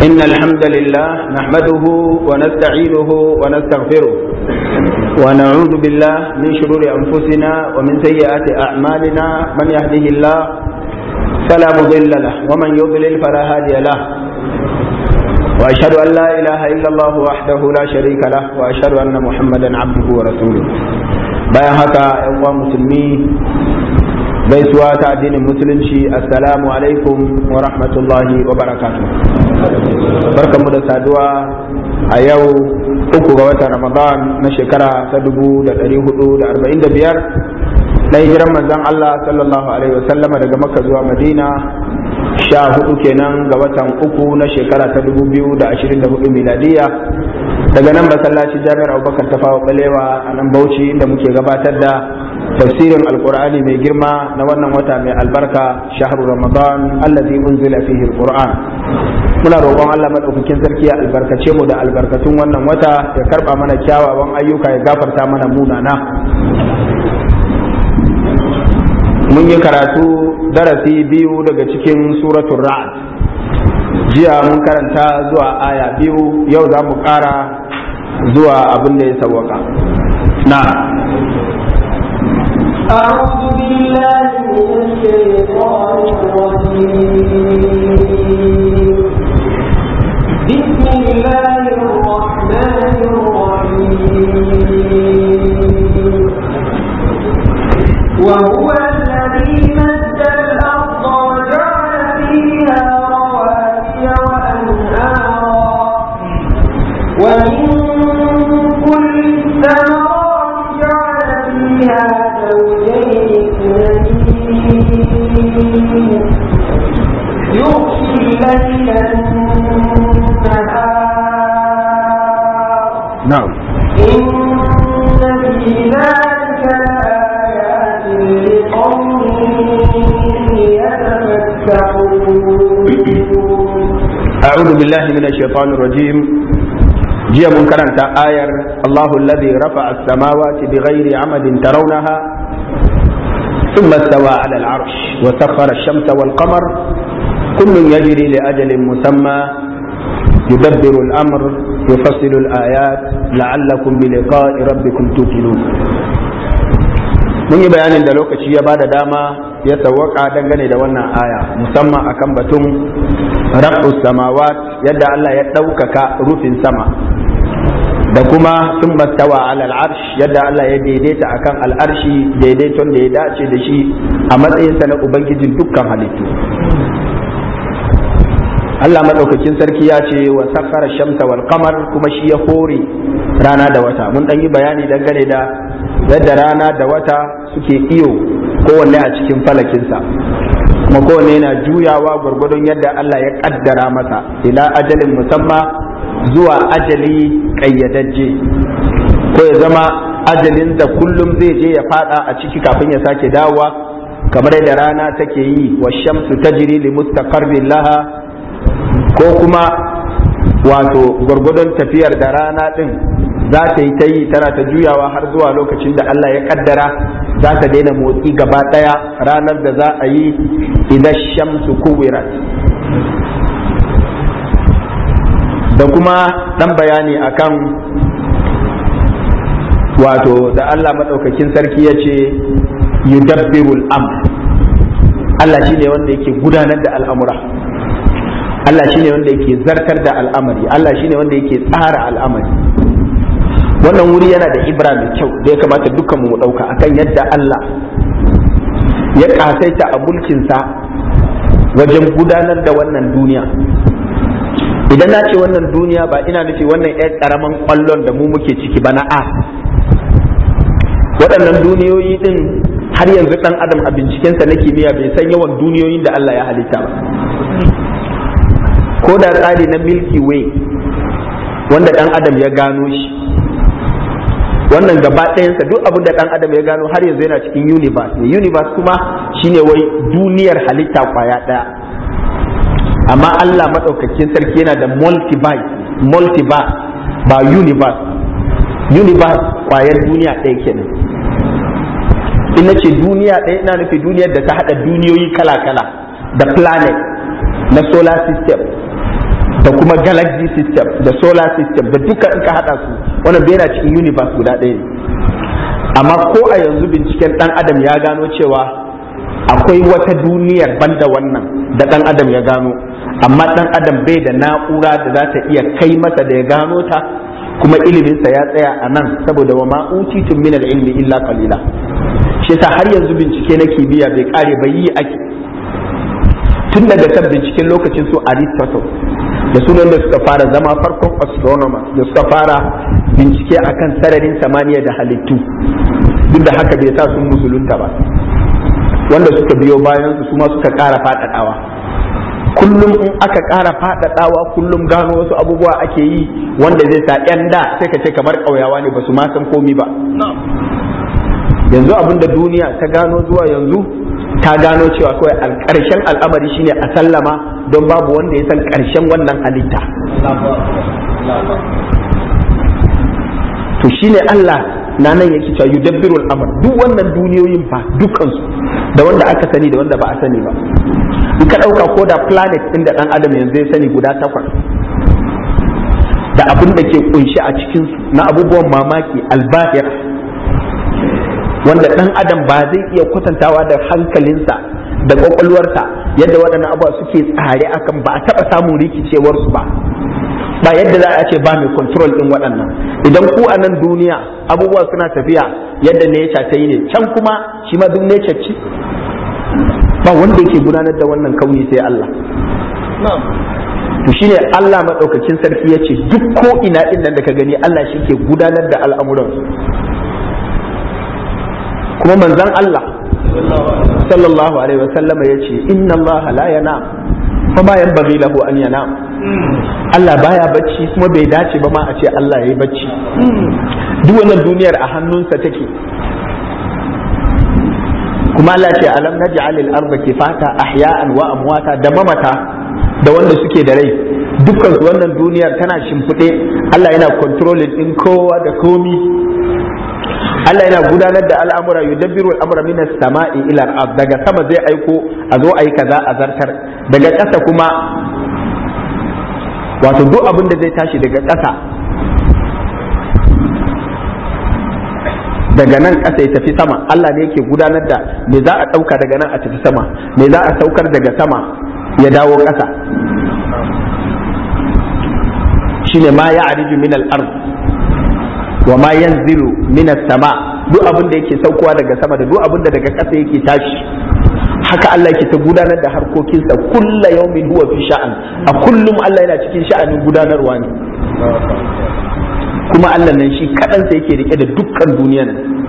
إن الحمد لله نحمده ونستعينه ونستغفره ونعوذ بالله من شرور أنفسنا ومن سيئات أعمالنا من يهده الله فلا مضل له ومن يضلل فلا هادي له وأشهد أن لا إله إلا الله وحده لا شريك له وأشهد أن محمدا عبده ورسوله bayan haka ‘yan uwa musulmi gaisuwa ta addinin musulunci assalamu alaikum wa rahmatullahi wa barakatuh barkanmu da saduwa a yau uku ga watan ramadan na shekara ta dubu da ɗari hudu da arba'in da biyar na hijiran manzon Allah sallallahu alaihi wasallama daga makka zuwa madina sha hudu kenan ga watan uku na shekara ta dubu biyu da ashirin da hudu miladiya daga nan masallaci jami'ar abubakar ta fawo balewa a nan bauchi inda muke gabatar da tafsirin alkur'ani mai girma na wannan wata mai albarka shahru ramadan allazi unzila fihi alquran muna roƙon Allah madaukakin sarki ya albarkace mu da albarkatun wannan wata ya karba mana kyawawan ayyuka ya gafarta mana munana mun yi karatu darasi biyu daga cikin suratul ra'd jiya mun karanta zuwa aya biyu yau za mu ƙara zuwa abin da ya sawwaka na أعوذ بالله من الشيطان الرجيم بسم الله الرحمن الرحيم وهو الذي مد الأرض وجعل فيها رواسي وأنهارا ومن كل الثمرات جعل فيها زوجين اثنين يغشي الليل النهار na'am إن في ذلك لآيات لقوم يتفكرون أعوذ بالله من الشيطان الرجيم جيا منكرا آير الله الذي رفع السماوات بغير عمد ترونها ثم استوى على العرش وسخر الشمس والقمر كل يجري لأجل مسمى يدبر الأمر يفصل الآيات لعلكم بلقاء ربكم توقنون mun yi bayanin da lokaci ya bada dama ya sawwaka dangane da wannan aya musamman akan batun rabbus samawat yadda Allah ya ɗaukaka rufin sama da kuma sun mastawa alal arsh yadda Allah ya daidaita akan al'arshi daidaiton da ya dace da shi a matsayinsa na ubangijin dukkan halittu Allah maɗaukakin sarki ya ce wa sakkara shamsa wal qamar kuma shi ya hore rana da wata mun ɗan yi bayani dangane da yadda rana da wata suke iyo kowanne a cikin falakinsa kuma kowanne yana juyawa gwargwadon yadda Allah ya ƙaddara masa ila ajalin musamma zuwa ajali ƙayyadajje ko ya zama ajalin da kullum zai je ya fada a ciki kafin ya sake dawowa kamar yadda rana take yi wa shamsu tajri li mustaqarrin laha ko kuma wato gwargwadon tafiyar da rana din za ta yi ta yi tana ta juyawa har zuwa lokacin da Allah ya kaddara za ta daina motsi gaba daya ranar da za a yi idan shamsu kuwirat da kuma dan bayani akan wato da Allah maɗaukakin sarki ya ce yudabbirul amr Allah shine wanda yake gudanar da al'amura Allah shine wanda yake zartar da al'amari Allah shine wanda yake tsara al'amari wannan wuri yana da ibra mai kyau da ya kamata dukkan mu dauka akan yadda Allah ya kasaita a mulkinsa wajen gudanar da wannan duniya idan na ce wannan duniya ba ina nufi wannan 'yan karaman kwallon da mu muke ciki ba na a waɗannan duniyoyi din har yanzu ɗan adam a bincikensa na kimiyya bai san yawan duniyoyin da Allah ya halitta ba ko da tsari na milky way wanda ɗan adam ya gano shi wannan gaba ɗayansa duk abin da ɗan adam ya gano har yanzu yana cikin universe ne universe kuma shine wai duniyar halitta kwaya ɗaya amma Allah maɗaukakin sarki yana da multiverse multiverse ba universe universe kwayar duniya ɗaya kenan in na ce duniya ɗaya ina nufi duniyar da ta haɗa duniyoyi kala-kala da planet na solar system da kuma galaxy system da solar system da duka in ka hada su wannan bai yana cikin universe guda ɗaya ne amma ko a yanzu binciken dan adam ya gano cewa akwai wata duniyar banda wannan da dan adam ya gano amma dan adam bai da na'ura da za ta iya kai masa da ya gano ta kuma iliminsa ya tsaya a nan saboda wa ma'utitun min ilmi illa qalila shi yasa har yanzu bincike na kimiyya bai kare bai yi ake tun daga kan binciken lokacin su Aristotle da sunan da suka fara zama farkon astronomers da suka fara bincike akan sararin samaniya da halittu duk da haka bai sa sun musulunta ba wanda suka biyo bayan su ma suka ƙara faɗaɗawa kullum in aka ƙara faɗaɗawa kullum gano wasu abubuwa ake yi wanda zai sa ƴan da sai ka ce kamar ƙauyawa ne ba su ma san komi ba yanzu abin da duniya ta gano zuwa yanzu ta gano cewa kawai ƙarshen al'amari shine a sallama don babu wanda ya san ƙarshen wannan halitta to shine Allah na nan yake cewa yudabbiru al'amr duk wannan duniyoyin fa dukansu da wanda aka sani da wanda ba a sani ba in ka ɗauka ko da planet ɗin da ɗan adam yanzu ya sani guda takwas da abin da ke kunshi a cikinsu na abubuwan mamaki albahir wanda ɗan adam ba zai iya kwatantawa da hankalinsa da ƙwaƙwalwarsa yadda waɗannan abubuwa suke tsare akan ba a taɓa samun rikicewarsu ba ba yadda za a ce ba mai control ɗin waɗannan idan ku a nan duniya abubuwa suna tafiya yadda nature ta yi ne can kuma shi ma duk nature ce ba wanda yake gudanar da wannan kauni sai Allah to shine Allah maɗaukakin sarki ya ce duk ko ina ɗin nan da ka gani Allah shi ke gudanar da al'amuran kuma manzon Allah sallallahu alaihi wa sallam ya ce inna Allah la yana fa ma yanbaghi lahu an yana Allah baya bacci kuma bai dace ba ma a ce Allah yayi bacci duk wannan duniyar a hannunsa take kuma Allah ce alam naj'al al-ardha kifata ahya'an wa amwata da mamata da wanda suke da rai dukkan su wannan duniyar tana shimfiɗe Allah yana controlling din kowa da komi Allah yana gudanar da al'amura yudabbiru al'amura minas sama'i ila al daga sama zai aiko a zo ayi kaza a zartar daga ƙasa kuma wato duk abin da zai tashi daga ƙasa daga nan ƙasa ya tafi sama Allah ne yake gudanar da me za a ɗauka daga nan a tafi sama me za a saukar daga sama ya dawo ƙasa shine ma ya ariju min al-ard wa ma yanzilu min sama duk abin da yake saukowa daga sama da duk abin da daga ƙasa yake tashi haka Allah yake ta gudanar da harkokinsa kulla yaumin huwa fi sha'an a kullum Allah yana cikin sha'anin gudanarwa ne kuma Allah nan shi kaɗansa yake rike da dukkan duniyan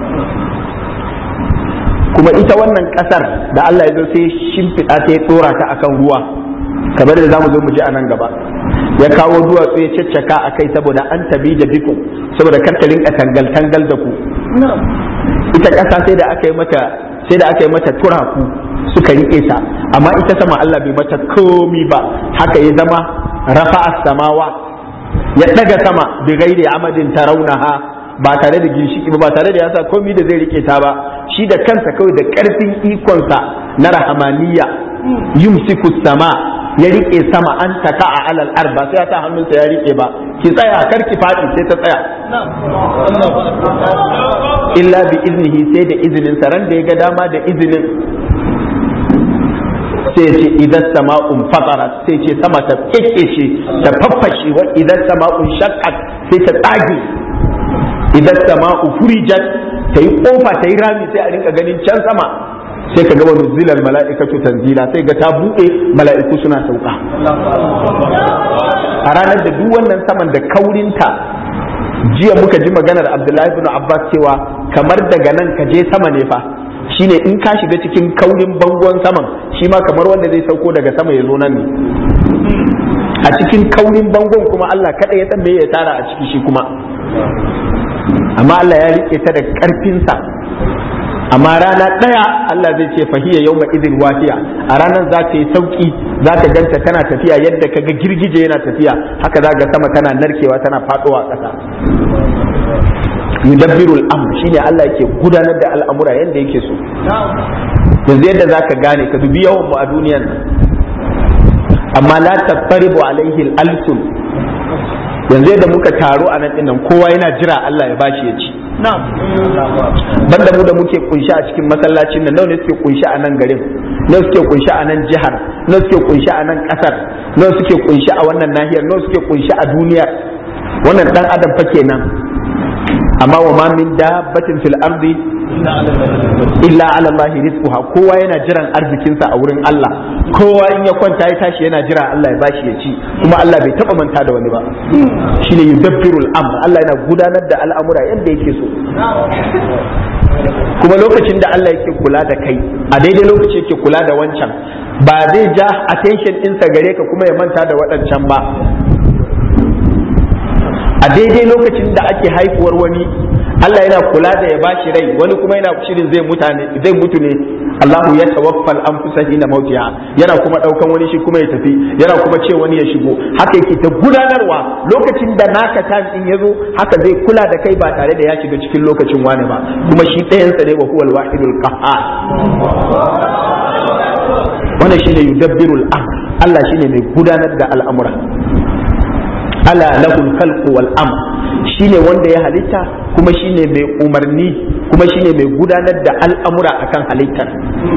kuma ita wannan ƙasar da Allah ya zo sai shimfiɗa ta ya ɗora ta akan ruwa kamar da zamu zo mu ji a nan gaba ya kawo duwatsu ya caccaka a kai saboda an tabi da biku saboda kar ta rinka tangal tangal da ku ita ƙasa sai da aka yi mata sai da aka yi mata turaku suka rike ta amma ita sama Allah bai mata komi ba haka ya zama rafa'a samawa ya daga sama bi gairi amadin tarawunaha ba tare da ginshiki ba ba tare da yasa komi da zai rike ta ba shi da kansa kawai da karfin ikonsa na rahamaniya yumsiku sama ya rike sama an taka a alal arba sai ya sa hannunsa ya rike ba ki tsaya kar ki faɗi sai ta tsaya illa bi iznihi sai da izinin sa ran da ya ga dama da izinin sai ce idan sama'un fatara sai ce sama ta kekkece ta faffashe wa idan sama'un shaqqat sai ta tsage idan sama'u furijat ta yi kofa ta yi rami sai a rinka ganin can sama sai ka ga wani zilal mala'ikatu tanzila sai ga ta buɗe mala'iku suna sauka a ranar da duk wannan saman da kaurinta jiya muka ji maganar abdullahi bin abbas cewa kamar daga nan ka je sama ne fa shine in ka shiga cikin kaurin bangon saman shi ma kamar wanda zai sauko daga sama ya zo nan ne a cikin kaurin bangon kuma Allah kada ya san me ya tara a ciki shi kuma amma Allah ya rike ta da karfinsa amma rana ɗaya Allah zai ce fahiya yau ma izin wafiya a ranar za ta yi sauki za ka ganta tana tafiya yadda ka ga girgije yana tafiya haka za ga sama tana narkewa tana faɗowa ƙasa yudabbirul amr shine Allah yake gudanar da al'amura yadda yake so yanzu yadda za ka gane ka dubi yawan mu a duniyan nan amma la tattaribu alaihi al-alsun yanzu yadda muka taro a nan dinnan kowa yana jira Allah ya bashi ya ci banda mu da muke kunshi a cikin masallacin nan nawa ne suke kunshi a nan garin nawa suke kunshi a nan jihar nawa suke kunshi a nan kasar nawa suke kunshi a wannan nahiyar nawa suke kunshi a duniyar wannan dan adam fa kenan amma wa ma min dabbatin fil ardi illa ala Allah rizquha kowa yana jiran arzikinsa a wurin Allah kowa in ya kwanta ya tashi yana jira Allah ya bashi ya ci kuma Allah bai taba manta da wani ba shine yudabbirul amr Allah yana gudanar da al'amura yadda yake so kuma lokacin da Allah yake kula da kai a daidai lokaci yake kula da wancan ba zai ja attention ɗinsa gare ka kuma ya manta da waɗancan ba a daidai lokacin da ake haifuwar wani Allah yana kula da ya bashi rai wani kuma yana shirin zai mutane zai mutu ne Allahu ya tawaffal anfusa hina mautiha yana kuma daukan wani shi kuma ya tafi yana kuma ce wani ya shigo haka yake ta gudanarwa lokacin da naka time din yazo haka zai kula da kai ba tare da ya shiga cikin lokacin wani ba kuma shi ɗayan sa ne wa huwal wahidul qahhar wannan shine yudabbirul amr Allah shine mai gudanar da al'amura ala lahul khalqu wal amr shine wanda ya halitta kuma shine mai umarni kuma shine mai gudanar da al'amura akan halittar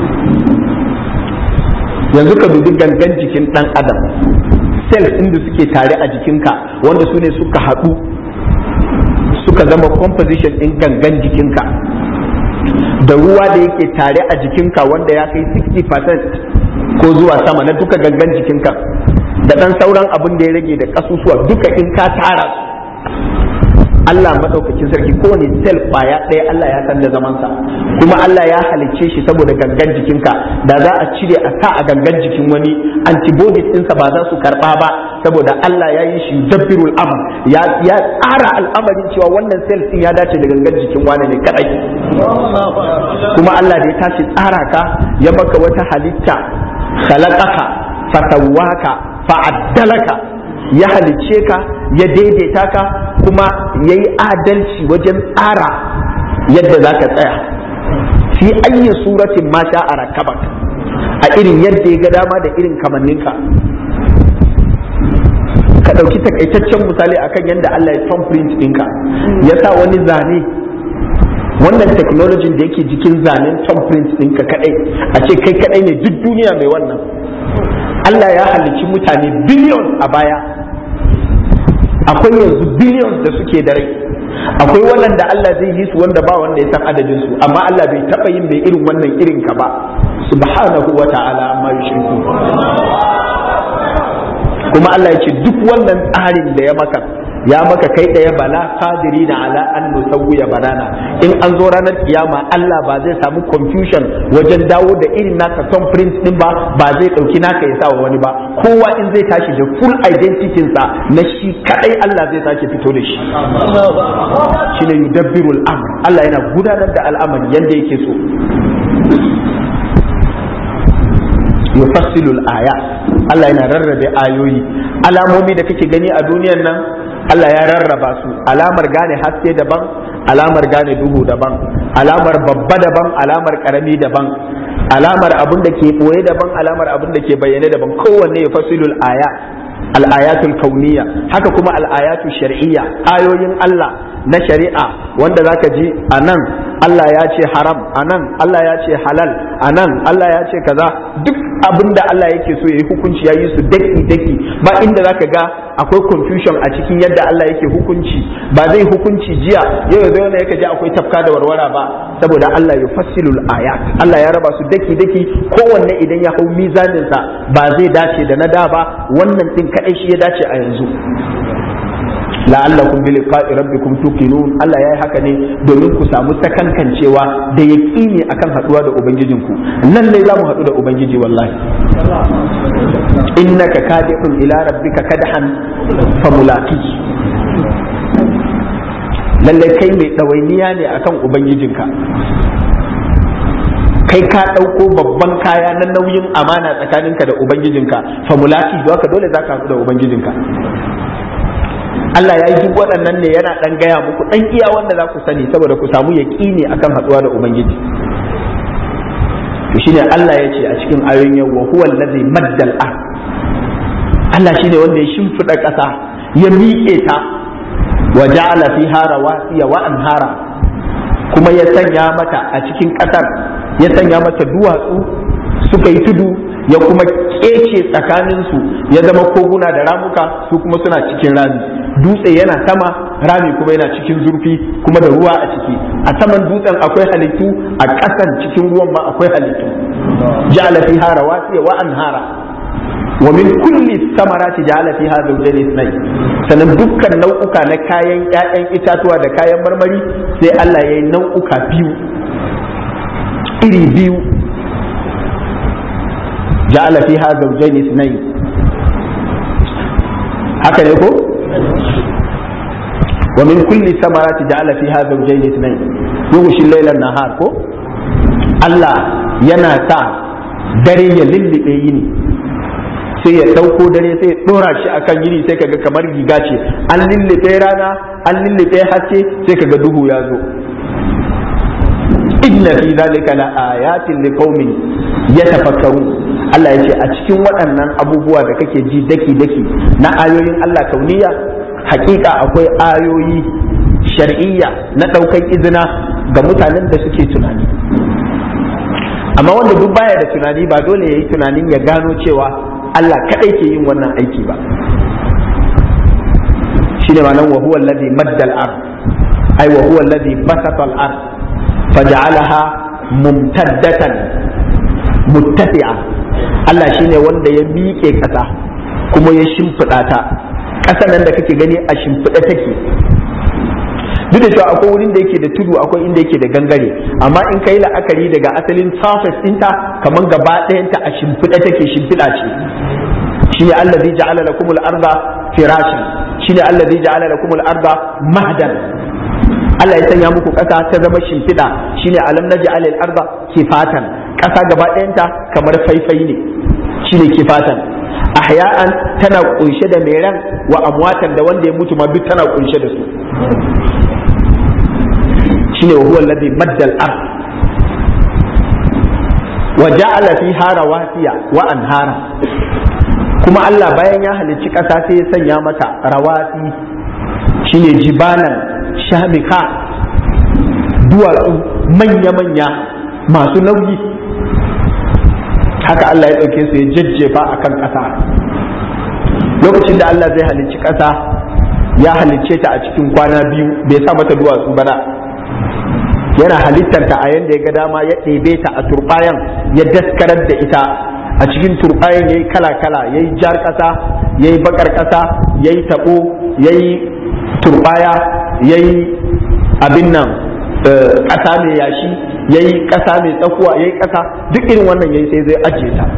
yanzu ka dubi gangan jikin dan adam cells inda suke tare a jikinka wanda su ne suka haɗu suka zama composition ɗin gangan jikinka da ruwa da yake tare a jikinka wanda ya kai 60% ko zuwa sama na duka gangan jikinka da ɗan sauran abin da ya rage da ƙasusuwa duka in ka tara Allah maɗaukakin sarki kowane sel kwaya ɗaya Allah ya san da zamansa kuma Allah ya halicce shi saboda gangan jikinka da za a cire a sa a gangan jikin wani antibodies ɗinsa ba za su karɓa ba saboda Allah ya yi shi dabbirul amr ya tsara al'amarin cewa wannan sel ɗin ya dace da gangan jikin wani ne kadai kuma Allah da ya tashi tsara ka ya maka wata halitta khalaqaka fatawaka fa'addalaka ya halicce ka ya daidaita ka kuma ya yi adalci wajen tsara yadda za ka tsaya fi ayyin suratin ma sha a rakabak a irin yadda ya ga dama da irin kamanninka ka ɗauki takaitaccen misali akan yadda Allah ya thumbprint ɗinka ya sa wani zane wannan technology da yake jikin zanen thumbprint ɗinka kaɗai a ce kai kaɗai ne duk duniya mai wannan Allah ya halicci mutane billions a baya akwai yanzu billions da suke da rai akwai waɗanda Allah zai yi su wanda ba wanda ya san adadin su amma Allah bai taɓa yin mai irin wannan irin ka ba subhanahu wa ta'ala amma yushriku kuma Allah ya ce duk wannan tsarin da ya maka ya maka kai ɗaya bala qadiri na ala an nusawwiya banana in an zo ranar kiyama Allah ba zai samu confusion wajen dawo da irin naka son print din ba ba zai ɗauki naka ya sa wa wani ba kowa in zai tashi da full identity sa na shi kadai Allah zai sake fito da shi shine yudabbirul amr Allah yana gudanar da al'amari yanda yake so yufassilul ayat Allah yana rarrabe ayoyi alamomi da kake gani a duniyar nan Allah ya rarraba su alamar gane haske daban alamar gane duhu daban alamar babba daban alamar karami daban alamar abin da ke boye daban alamar abin da ke bayyane daban kowanne ya fasilul aya al-ayatul kauniyya haka kuma al-ayatul shar'iyya ayoyin Allah na shari'a wanda zaka ji a nan Allah ya ce haram a nan Allah ya ce halal a nan Allah ya ce kaza duk abin da Allah yake so ya yi hukunci ya yi su daki daki ba inda zaka ga akwai confusion a cikin yadda Allah yake hukunci ba zai hukunci jiya yau yanzu yana yake ji akwai tafka da warwara ba saboda Allah ya fassilul ayat Allah ya raba su daki daki kowanne idan ya hau mizanin sa ba zai dace da na da ba wannan din kadai shi ya dace a yanzu la'allakum bi liqa'i rabbikum tuqinun Allah yayi haka ne domin ku samu sakankancewa da yaqini akan haduwa da ubangijinku nan ne zamu hadu da ubangiji wallahi innaka kadihun ila rabbika kadhan famulaqi lalle kai mai dawainiya ne akan ubangijinka kai ka ɗauko babban kaya na nauyin amana tsakaninka da ubangijinka famulaki haka dole za ka haɗu da ubangijinka Allah ya yi duk waɗannan ne yana ɗan gaya muku ɗan iya wanda za ku sani saboda ku samu yaƙini akan haɗuwa da Ubangiji. To shine Allah ya ce a cikin ayoyin yau wa huwa allazi maddal ar Allah shine wanda ya shimfiɗa ƙasa ya miƙe ta wa ja'ala fiha rawasiya wa anhara kuma ya sanya mata a cikin ƙasar ya sanya mata duwatsu suka yi tudu ya kuma kece tsakaninsu ya zama koguna da ramuka su kuma suna cikin rami dutse yana sama rami kuma yana cikin zurfi kuma da ruwa a ciki a saman dutsen akwai halittu a ƙasan cikin ruwan ma akwai halittu ja'ala fiha rawasiya wa anhara wa min kulli samarati ja'ala fiha zawjayn ithnayn sannan dukkan nau'uka na kayan ƴaƴan itatuwa da kayan marmari sai Allah ya yi nau'uka biyu iri biyu ja'ala fiha zawjayn ithnayn haka ne ko wa min kulli samarati ja'ala fiha zawjayn ithnayn yughshi al-layla an-nahar ko Allah yana sa dare ya lullube yini sai ya ɗauko dare sai ya ɗora shi akan yini sai kaga kamar riga ce an lullube rana an lullube haske sai kaga duhu ya zo inna fi zalika la ayatin liqaumin yatafakkarun Allah ya ce a cikin waɗannan abubuwa da kake ji daki daki na ayoyin Allah kauniya hakika akwai ayoyi shar'iyya na ɗaukan izina ga mutanen da suke tunani amma wanda duk baya da tunani ba dole ya yi tunanin ya gano cewa Allah kadai ke yin wannan aiki ba shine ma'anar wa huwa alladhi madda al-ard ay wa huwa alladhi basata al-ard faj'alaha mumtaddatan muttasi'a Allah shine wanda ya miƙe ƙasa kuma ya shimfiɗa ta ƙasar nan da kake gani a shimfiɗa take duk da cewa akwai wurin da yake da tudu akwai inda yake da gangare amma in kai la'akari daga asalin surface ɗinta kamar gaba ɗayanta a shimfiɗa take shimfiɗa ce shine allazi ja'ala lakum al-arda firashan shine allazi ja'ala lakum al-arda mahdan Allah ya sanya muku ƙasa ta zama shimfiɗa shine alam naj'al al-arda kifatan ƙasa gaba ɗayanta kamar faifai ne shine kifatan ahya'an tana kunshe da mai ran wa amwatan da wanda ya mutu ma duk tana kunshe da su shine wa huwa alladhi madda al-ard wa ja'ala fiha rawasiya wa anhara kuma Allah bayan ya halicci ƙasa sai ya sanya mata rawasi shine jibalan shamika duwatsu manya-manya masu nauyi haka Allah ya ɗauke su ya jajjefa a kan ƙasa lokacin da Allah zai halicci ƙasa ya halicce ta a cikin kwana biyu bai sa mata duwatsu ba yana halittarta a yanda ya ga dama ya ɗebe ta a turɓayan ya daskarar da ita a cikin turɓayan ya yi kala-kala ya yi jar ƙasa ya yi baƙar ƙasa ya yi taɓo ya yi turɓaya ya yi abin nan ƙasa mai yashi ya yi ƙasa mai tsakuwa ya yi ƙasa duk irin wannan ya yi sai zai ajiye ta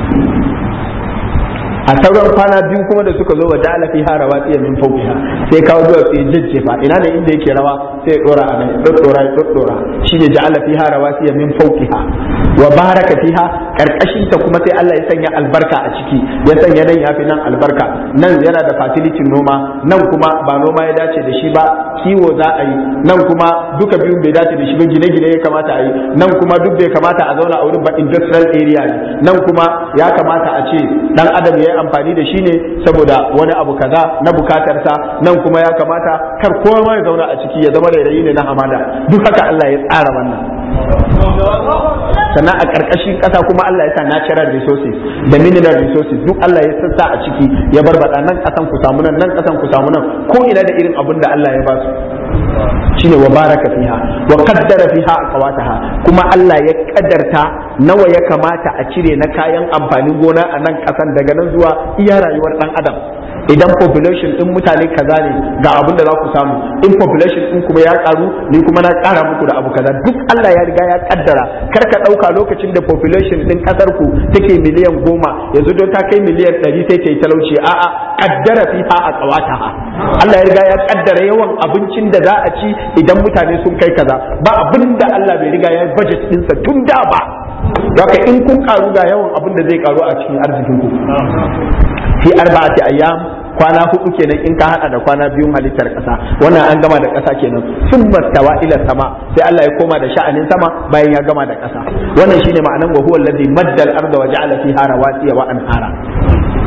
a sauran kwana biyu kuma da suka zo wa ja'ala fiha rawatiya min fawqiha sai kawo zuwa sai jajjefa ina ne inda yake rawa sai dora a nan dora ya dora shine ja'ala fiha rawatiya min fawqiha wa baraka fiha karkashin ta kuma sai Allah ya sanya albarka a ciki ya sanya nan yafi nan albarka nan yana da fertility noma nan kuma ba noma ya dace da shi ba kiwo za a yi nan kuma duka biyun bai dace da shi ba gine-gine ya kamata a yi nan kuma duk bai kamata a zauna a wurin ba industrial area ne nan kuma ya kamata a ce dan adam ya amfani da shi ne saboda wani abu kaza na bukatarsa nan kuma ya kamata kar kowa ma ya zauna a ciki ya zama rairayi ne na hamada duk haka Allah ya tsara wannan sannan a ƙarƙashin ƙasa kuma Allah ya sa natural resources da mineral resources duk Allah ya sassa a ciki ya barbada nan ƙasan ku samu nan nan ƙasan ku samu nan ko ina da irin abin da Allah ya ba su shine wa baraka fiha wa qaddara fiha aqwataha kuma Allah ya kaddarta nawa ya kamata a cire na kayan amfanin gona a nan kasan daga nan zuwa iya rayuwar dan adam idan population din mutane kaza ne ga abin da za ku samu in population din kuma ya karu ni kuma na kara muku da abu kaza duk Allah ya riga ya kaddara kar ka dauka lokacin da population din kasar ku take miliyan goma yanzu don ta kai miliyan ɗari sai ta yi talauci a'a kaddara fiha a tsawataha Allah ya riga ya kaddara yawan abincin da za a ci idan mutane sun kai kaza ba abin da Allah bai riga ya budget ɗinsa tun da ba Haka in kun karu ga yawan abin da zai karu a cikin arzikin ku fi arba'ati ayyam kwana hudu kenan in ka hada da kwana biyun halittar kasa wannan an gama da kasa kenan sun mastawa ila sama sai Allah ya koma da sha'anin sama bayan ya gama da kasa wannan shine ma'anan wa huwa allazi madda al-arda wa ja'ala fiha rawasiya wa anhara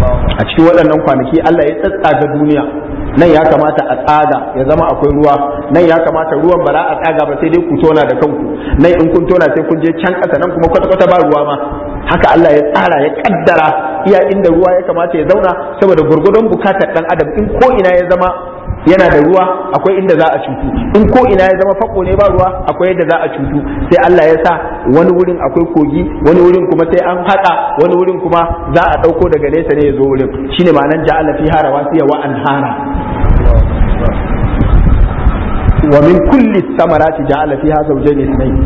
a cikin waɗannan kwanaki Allah ya tsatsaga duniya nan ya kamata a tsaga ya zama akwai ruwa nan ya kamata ruwan ba za a tsaga ba sai dai ku tona da kanku nan in kun tona sai kun je can ƙasa nan kuma kwata-kwata ba ruwa ma haka Allah ya tsara ya kaddara iya inda ruwa ya kamata ya zauna saboda gurgudun bukatar dan adam in ko ina ya zama yana da ruwa akwai inda za a cutu in ko ina ya zama fako ne ba ruwa akwai yadda za a cutu sai Allah ya sa wani wurin akwai kogi wani wurin kuma sai an haƙa wani wurin kuma za a ɗauko daga nesa ne ya zo wurin shine ma'anar ja'ala fiha rawasiya wa anhara wa min kulli samarati ja'ala fiha zawjayn ithnayn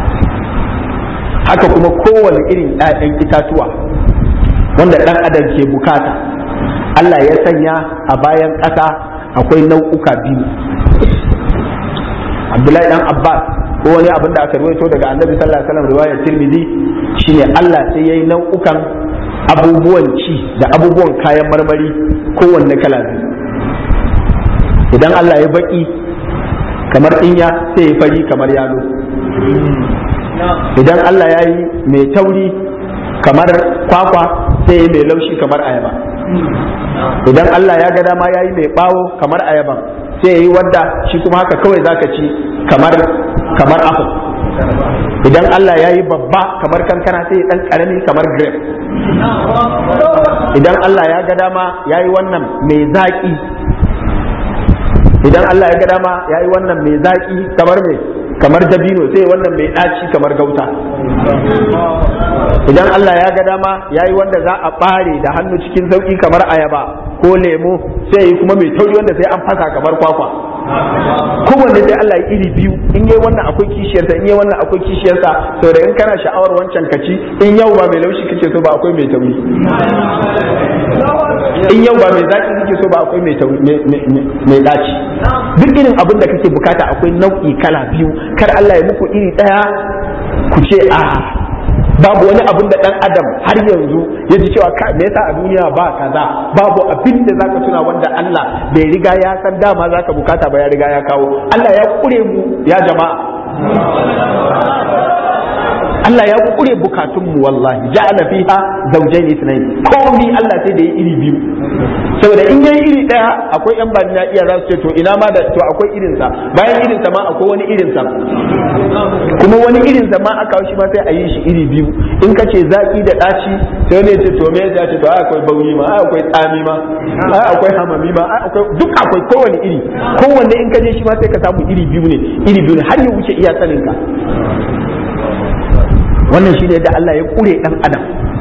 haka kuma kowane irin ‘ya'yan itatuwa wanda ɗan adam ke bukata Allah ya sanya a bayan ƙasa akwai nau'uka biyu Abdullahi dan Abbas ko wani abin da aka ruwaito daga annabi sallallahu alaihi wasallam riwayar Tirmidhi shine Allah sai yayi nau'ukan abubuwan ci da abubuwan kayan marmari kowanne kala biyu idan Allah ya baki kamar ɗinya sai ya fari kamar yalo idan Allah ya yi mai tauri kamar kwakwa sai ya mai laushi kamar ayaba idan Allah ya ga dama ya yi mai bawo kamar ayaba sai ya yi wadda shi kuma haka kawai zaka ci kamar kamar apple idan Allah ya yi babba kamar kankana sai ya dan karami kamar grape idan Allah ya ga dama ya yi wannan mai zaƙi idan Allah ya ga dama ya yi wannan mai zaƙi kamar mai kamar dabino sai wannan mai ɗaci kamar gauta idan Allah ya ga dama ya yi wanda za a ɓare da hannu cikin sauƙi kamar ayaba ko lemo sai yi kuma mai tauri wanda sai an fasa kamar kwakwa kowanne sai Allah ya iri biyu in yi wannan akwai kishiyarsa in yi wannan akwai kishiyarsa sau da in kana sha'awar wancan kaci in yau ba mai laushi kake so ba akwai mai tauri in yau ba mai zaki kake so ba akwai mai daci duk irin abin da kake bukata akwai nau'i kala biyu kar Allah ya muku iri daya ku ce a babu wani abin da dan adam har yanzu ya ji cewa me yasa a duniya ba kaza babu abin da zaka tuna wanda Allah bai riga ya san dama zaka bukata ba ya riga ya kawo Allah ya kure mu ya jama'a Allah ya kure bukatunmu wallahi ja'ala fiha zawjayn ithnayn komai Allah sai da ya iri biyu saboda in yayi iri daya akwai yan bani na iya za su ce to ina ma da to akwai irin sa bayan irin sa ma akwai wani irin sa kuma wani irin sa ma aka shi ma sai a yi shi iri biyu in ka ce zaki da daci sai wani ya ce to me ya ce to ai akwai bauri ma ai akwai tsami ma ai akwai hamami ma ai akwai duk akwai kowane iri kowanne in ka je shi ma sai ka samu iri biyu ne iri biyu ne har ya wuce iya sanin ka wannan shi ne da Allah ya kure ɗan adam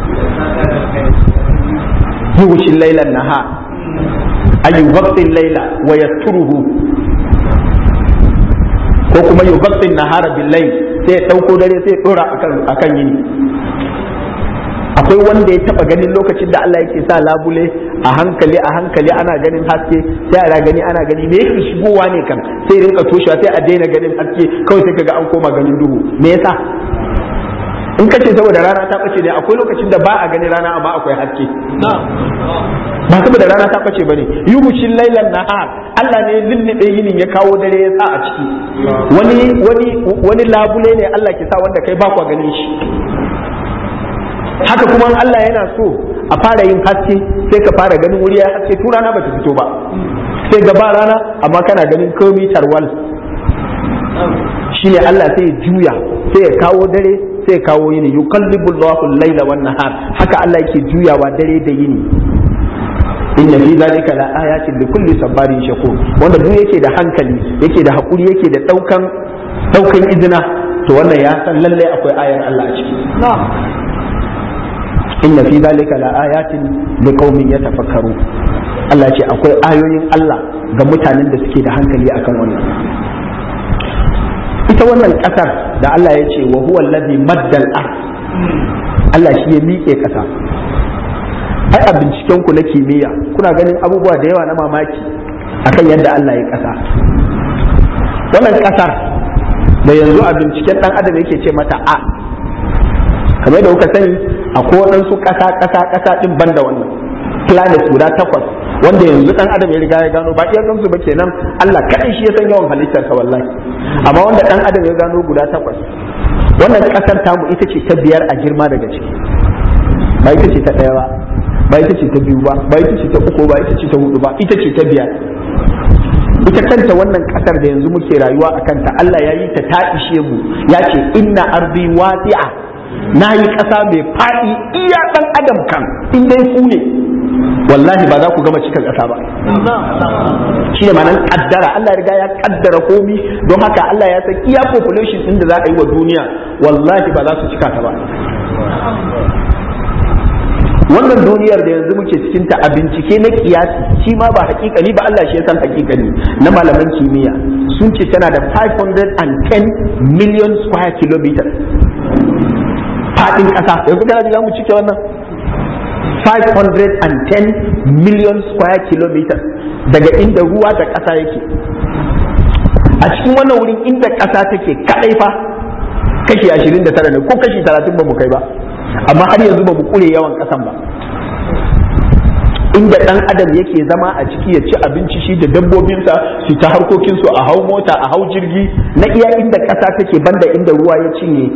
yughshi laylan naha ay yughatti layla wa yasturuhu ko kuma yughatti nahara bil layl sai ya dauko dare sai ya dora akan akan yini akwai wanda ya taba ganin lokacin da Allah yake sa labule a hankali a hankali ana ganin haske sai ana gani ana gani me yake shigowa ne kan sai rinka toshewa sai a daina ganin haske kawai sai kaga an koma ganin duhu me yasa in kace saboda rana ta bace ne akwai lokacin da ba a gani rana amma akwai haske ba saboda rana ta bace bane yuhushin lailan nahar Allah ne lullube yinin ya kawo dare ya sa a ciki wani wani wani labule ne Allah ke sa wanda kai ba kwa ganin shi haka kuma Allah yana so a fara yin haske sai ka fara ganin wuri ya haske tun rana bata fito ba sai gaba rana amma kana ganin komai tarwal shine Allah sai ya juya sai ya kawo dare sai kawo yini yukallibu Allahu al-laila wan nahar haka Allah yake juyawa dare da yini inna fi zalika la ayatin li kulli sabarin shakur wanda duk yake da hankali yake da hakuri yake da daukan daukan izina to wannan ya san lalle akwai ayar Allah a ciki inna fi zalika la ayatin li qaumin yatafakkaru Allah ce akwai ayoyin Allah ga mutanen da suke da hankali akan wannan ita wannan kasar da Allah ya ce wa huwa allazi maddal ard Allah shi ya miƙe kasa ai a binciken ku na kimiyya kuna ganin abubuwa da yawa na mamaki akan yadda Allah ya kasa wannan kasar da yanzu a binciken dan adam yake ce mata a kamar da kuka sani akwai waɗansu ƙasa ƙasa ƙasa ɗin banda wannan planet guda takwas wanda yanzu dan adam ya riga ya gano ba iya gansu ba kenan Allah kadai shi ya san yawan halittarsa wallahi amma wanda dan adam ya gano guda takwas wannan kasar tamu ita ce ta biyar a girma daga ciki ba ita ce ta ɗaya ba ba ita ce ta biyu ba ba ita ce ta uku ba ita ce ta hudu ba ita ce ta biyar ita kanta wannan kasar da yanzu muke rayuwa a kanta Allah ya yi ta ta ishe mu ya ce inna ardi wasi'a na yi ƙasa mai faɗi iya ɗan adam kan in dai ku ne wallahi ba za ku gama cika ƙasa ba shi ne ma'anar kaddara Allah ya riga ya kaddara komi don haka Allah ya san iya population ɗin da za a yi wa duniya wallahi ba za su cika ta ba wannan duniyar da yanzu muke cikin ta a bincike na kiyasi shi ma ba hakikani ba Allah shi ya san hakikani na malaman kimiyya sun ce tana da 510 million square kilometers fadin kasa yanzu kana ji mu cike wannan 510 million square kilometers daga inda ruwa da kasa yake a cikin wannan wurin inda kasa take kadai fa kashi 29 ne ko kashi 30 ba mu kai ba amma har yanzu ba mu kure yawan kasan ba inda dan adam yake zama a ciki ya ci abinci shi da dabbobinsa su ta harkokinsu a hau mota a hau jirgi na iya inda kasa take banda inda ruwa ya cinye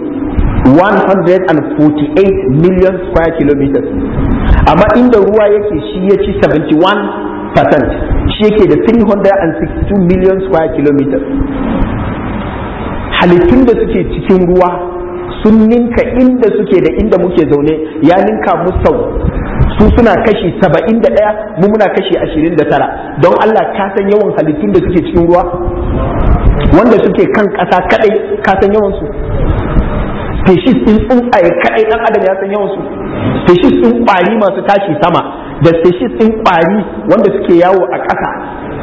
148 million square kilometers amma inda ruwa yake shi ya ci 71 shi yake da 362 million square kilometers halittun da suke cikin ruwa sun ninka inda suke da inda muke zaune ya ninka mu sau su suna kashi saba'in da ɗaya mu muna kashi ashirin da tara don Allah ka san yawan halittun da suke cikin ruwa wanda suke kan ƙasa kaɗai ka san yawan su species ɗin tsuntsaye kaɗai ɗan adam ya san yawan su species ɗin ƙwari masu tashi sama da species ɗin ƙwari wanda suke yawo a ƙasa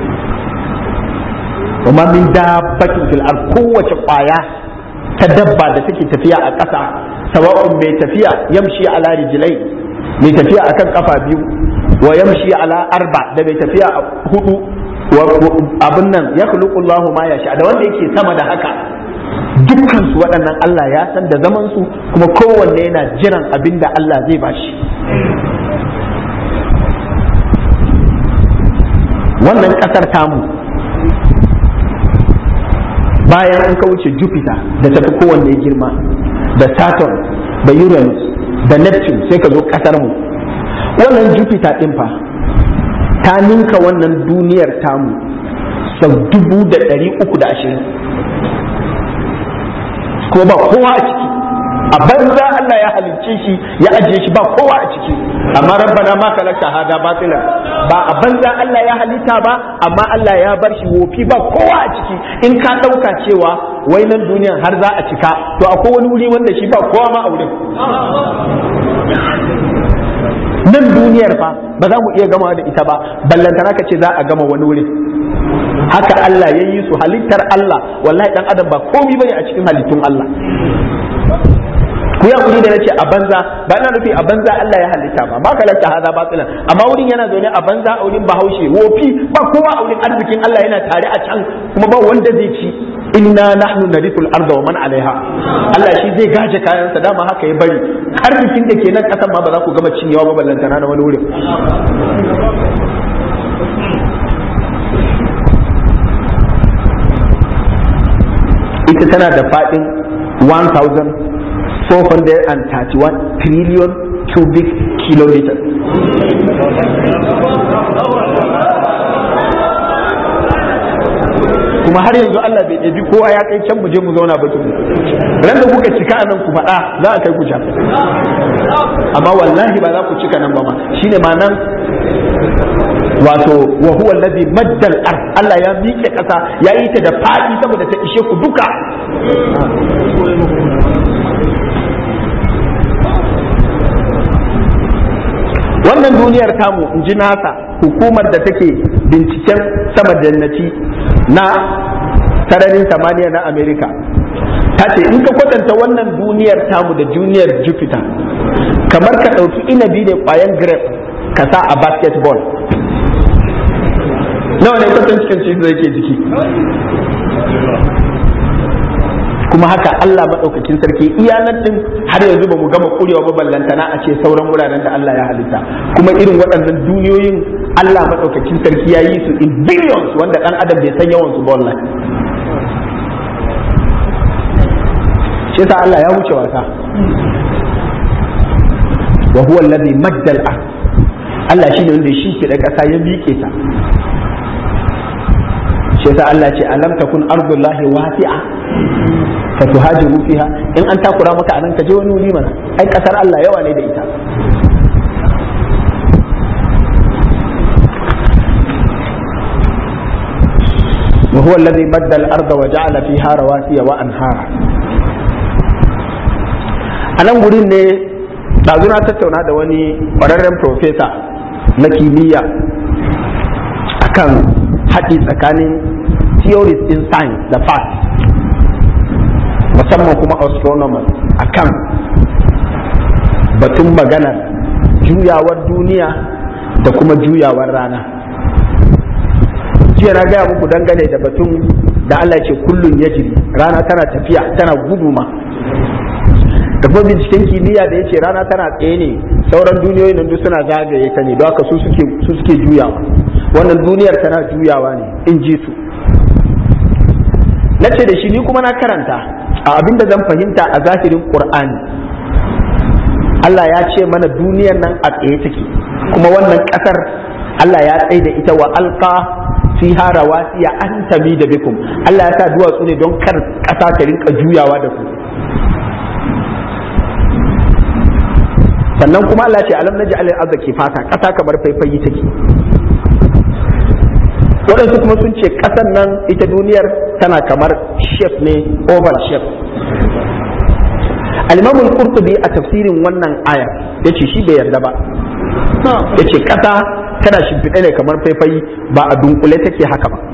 وما من دابة في الأرض kowace ƙwaya ta dabba da take tafiya a ƙasa sawa'un mai tafiya yamshi ala rijlai mai tafiya akan kafa biyu wa yamshi ala arba da mai tafiya a hudu abin nan ya khuluqu Allahu ma yasha da wanda yake sama da haka dukkan su waɗannan Allah ya san da zaman su kuma kowanne yana jiran abin da Allah zai bashi wannan ƙasar tamu bayan an wuce Jupiter da tafi kowanne girma da Saturn da Uranus da Neptune sai ka zo kasar mu wannan Jupiter din fa ta ninka wannan duniyar tamu sau dubu da ɗari uku da ashirin ko ba kowa a ciki a banza Allah ya halicce shi ya ajiye shi ba kowa a ciki amma rabbana ma kala shahada batila ba a banza Allah ya halitta ba amma Allah ya bar shi wofi ba kowa a ciki in ka ɗauka cewa wai nan duniyan har za a cika to akwai wani wuri wanda shi ba kowa ma a wurin nan duniyar fa ba za mu iya gama da ita ba ballantana ka ce za a gama wani wurin haka Allah ya yi su halittar Allah wallahi dan adam ba komi bane a cikin halittun Allah ku ya kuri da nace a banza ba ina nufi a banza Allah ya halitta ba ba kalanta hada batilan amma wurin yana zaune a banza a wurin bahaushe wofi ba kowa a wurin arzikin Allah yana tare a can kuma ba wanda zai ci inna nahnu narithul arda wa man alaiha Allah shi zai gaje kayansa dama haka ya bari arzikin da ke nan kasan ma ba za ku gama cinyewa ba ballantana na wani wurin ita tana da faɗin 1431 trillion cubic kilometers kuma har yanzu Allah bai ɗabi kowa ya kai can mu je mu zauna ba tuku ran da kuka cika nan ku faɗa za a kai ku can amma wallahi ba za ku cika nan ba ma shine ma nan wato wa huwa alladhi maddal ard Allah ya miƙe ƙasa ya yi ta da faɗi saboda ta ishe ku duka wannan duniyar tamu in ji nasa hukumar da take binciken sama jannati na sararin samaniya na amerika ta ce in ka kwatanta wannan duniyar tamu da duniyar jupiter kamar ka ɗauki inabi da ƙwayan grape ka sa a basketball nawa ne kwatan cikin shi zai ke jiki kuma haka Allah maɗaukakin sarki iyanar din har yanzu ba mu gama kurewa ba ballantana a ce sauran wuraren da Allah ya halitta kuma irin waɗannan duniyoyin Allah maɗaukakin sarki ya yi su in billions wanda ɗan adam bai san yawan su ba wallahi shi yasa Allah ya wuce wasa wa huwa alladhi madda al Allah shine wanda ya shimfiɗa ƙasa ya miƙe ta shi yasa Allah ce alam takun ardullahi wasi'a fa tuhajiru fiha in an takura maka anan ka je wani wuri mana ai kasar Allah yawa ne da ita وهو الذي مد الأرض وجعل فيها رواسي وأنهارا أنا gurin ne ɗazu na tattauna da wani ƙwararren profesa na kimiyya akan haɗi tsakanin theories in science da fact musamman kuma astronomers akan batun maganar juyawar duniya da kuma juyawar rana jiya na gaya muku dangane da batun da Allah ce kullum ya jiri rana tana tafiya tana gudu ma da kuma binciken kimiyya da ya ce rana tana tsaye ne sauran duniyoyin nan duk suna zagaye ta ne don haka su suke juyawa wannan duniyar tana juyawa ne in ji su na ce da shi ni kuma na karanta a abinda zan fahimta a zahirin qur'ani Allah ya ce mana duniyar nan a tsaye take kuma wannan kasar Allah ya tsaye da ita wa alqa fiha rawasiya an tami da bikum Allah ya sa duwatsu ne don kar kasa ta rinka juyawa da ku sannan kuma Allah ce alam naji alal arzaki fata kasa kamar faifayi take waɗansu kuma sun ce ƙasan nan ita duniyar tana kamar shape ne oval shape al-imam al-qurtubi a tafsirin wannan aya yace shi bai yarda ba yace ƙasa tana shimfiɗe ne kamar faifayi ba a dunkule take haka ba